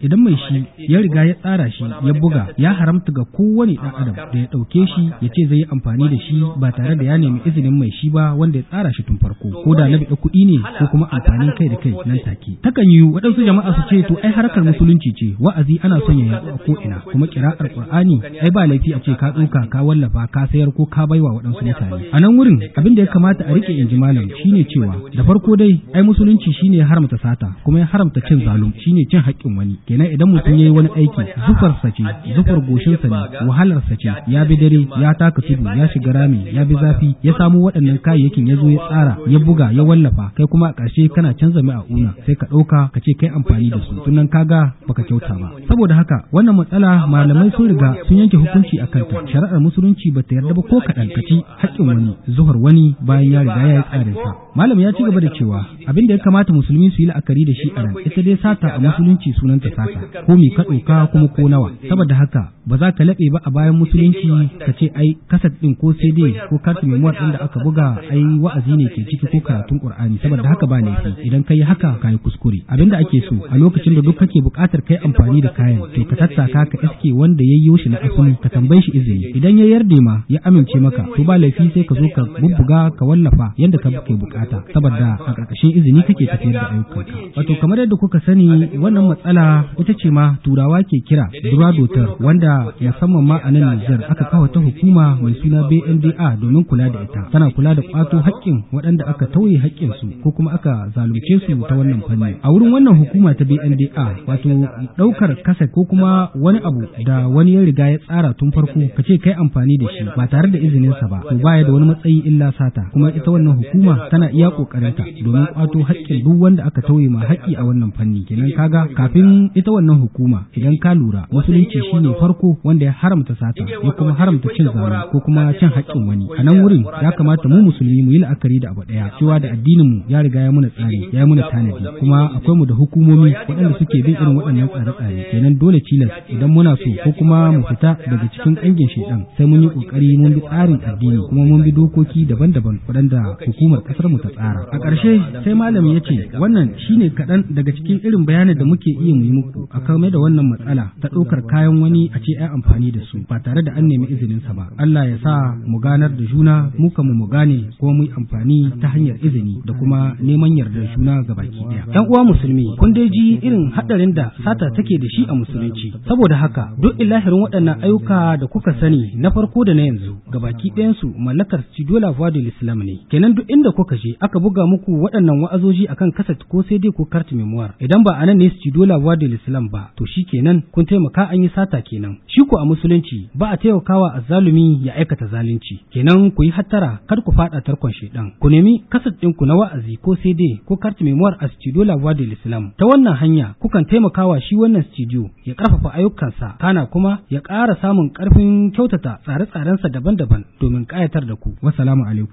idan mai shi ya riga ya tsara shi ya buga ya haramta ga kowane ɗan adam da ya ɗauke shi ya ce zai yi amfani da shi ba tare da ya nemi izinin mai shi ba wanda ya tsara shi tun farko ko da na biɗa kuɗi ne ko kuma amfanin kai da kai nan take takan yi waɗansu jama'a su ce to ai harkar musulunci ce wa'azi ana son ya yaɗu a ko'ina kuma kira'ar qur'ani ai ba laifi a ce ka ɗauka ka wallafa ka sayar ko ka baiwa waɗansu mutane a nan wurin abin da ya kamata a rike inji malam shine cewa da farko dai ai musulunci shine ya haramta sata kuma ya haramta cin zalum shine cin haƙƙin wani kenan idan mutum yayi wani aiki zufar sa ce zufar goshin sa ne wahalar sa ce ya bi dare ya taka tudu ya shiga rami ya bi zafi ya samu waɗannan kayayyakin ya zo ya tsara ya buga ya wallafa kai kuma a ƙarshe kana canza mai a una sai ka ɗauka ka ce kai amfani da su tunan kaga baka kyauta ba saboda haka wannan matsala malamai sun riga sun yanke hukunci a kanta shari'ar musulunci bata yarda ba ko kaɗan ka ci haƙƙin wani zuhar wani bayan ya riga ya yi tsarin sa malam ya ci gaba da cewa abin da ya kamata musulmi su yi la'akari da shi a nan ita dai sata a musulunci sunanta sata ko mi ka ɗauka kuma ko nawa saboda haka ba za ka laɓe ba a bayan musulunci ka ce ai kasat ɗin ko cd ko kartu memuwar ɗin da aka buga ai wa'azi ne ke ciki ko karatun qur'ani saboda haka ba laifi idan ka yi haka ka yi kuskure abin da ake so a lokacin da duk kake buƙatar kai amfani da kayan to ka tattaka ka iske wanda ya yi shi na asali ka tambaye shi izini idan ya yarda ma ya amince maka to ba laifi sai ka zo ka bubbuga ka wallafa yanda ka ke bukata saboda a ƙarƙashin izini kake tafiyar da ayyukanka wato kamar yadda kuka sani wannan matsala ita ce ma turawa ke kira duradotar wanda musamman ma a nan Nijar aka kawo ta hukuma mai suna BNDA domin kula da ita tana kula da kwato haƙƙin waɗanda aka tauye haƙƙin su ko kuma aka zalunce su ta wannan fanni a wurin wannan hukuma ta BNDA wato ɗaukar kasa ko kuma wani abu da wani ya riga ya tsara tun farko ka ce kai amfani da shi ba tare da izininsa ba to baya da wani matsayi illa sata kuma ita wannan hukuma tana iya kokarinta domin kwato haƙƙin duk wanda aka tauye ma haƙƙi a wannan fanni kenan kaga kafin ita wannan hukuma idan ka lura musulunci shine farko wanda ya haramta sata ya kuma haramta cin zalunci ko kuma cin haƙƙin wani a nan wurin ya kamata mu musulmi mu yi la'akari da abu ɗaya cewa da addinin mu ya riga ya muna tsari ya muna tanadi kuma akwai mu da hukumomi waɗanda suke bin irin waɗannan tsare-tsare kenan dole cilas idan muna so ko kuma mu fita daga cikin ƙangin shaidan sai mun yi ƙoƙari mun bi tsarin addini kuma mun bi dokoki daban-daban waɗanda hukumar ƙasar mu ta tsara a ƙarshe sai malami ya ce wannan shine kaɗan daga cikin irin bayanin da muke iya mu yi muku a kame da wannan matsala ta ɗaukar kayan wani a ce ai amfani da su ba tare da an nemi izinin sa ba Allah ya sa mu ganar da juna mu mu mu gane kuma mu yi amfani ta hanyar izini da kuma neman yardar juna ga baki ɗaya ɗan uwa musulmi kun dai ji irin haɗarin da sata take da shi a musulunci saboda haka duk ilahirin waɗannan ayyuka da kuka sani na farko da na yanzu ga baki ɗayansu mallakar Studio La Voix de l'Islam ne kenan duk inda kuka je aka buga muku waɗannan wa'azoji akan kaset ko sai dai ko carte memoire idan ba anan ne Studio La Voix de l'Islam ba to shi kenan kun taimaka an yi sata kenan shi ko a musulunci ba a taimakawa azzalumi ya aikata zalunci kenan ku yi hattara kar ku faɗa tarkon shedan ku nemi kaset ɗinku na wa'azi ko sai dai ko carte memoire a Studio La Voix de l'Islam ta wannan hanya kukan taimakawa shi wannan studio ya ƙarfafa ayyukansa kana kuma ya ƙara samun ƙarfin kyautata tsare-tsarensa daban-daban domin ƙayatar da ku. Wassalamu alaikum.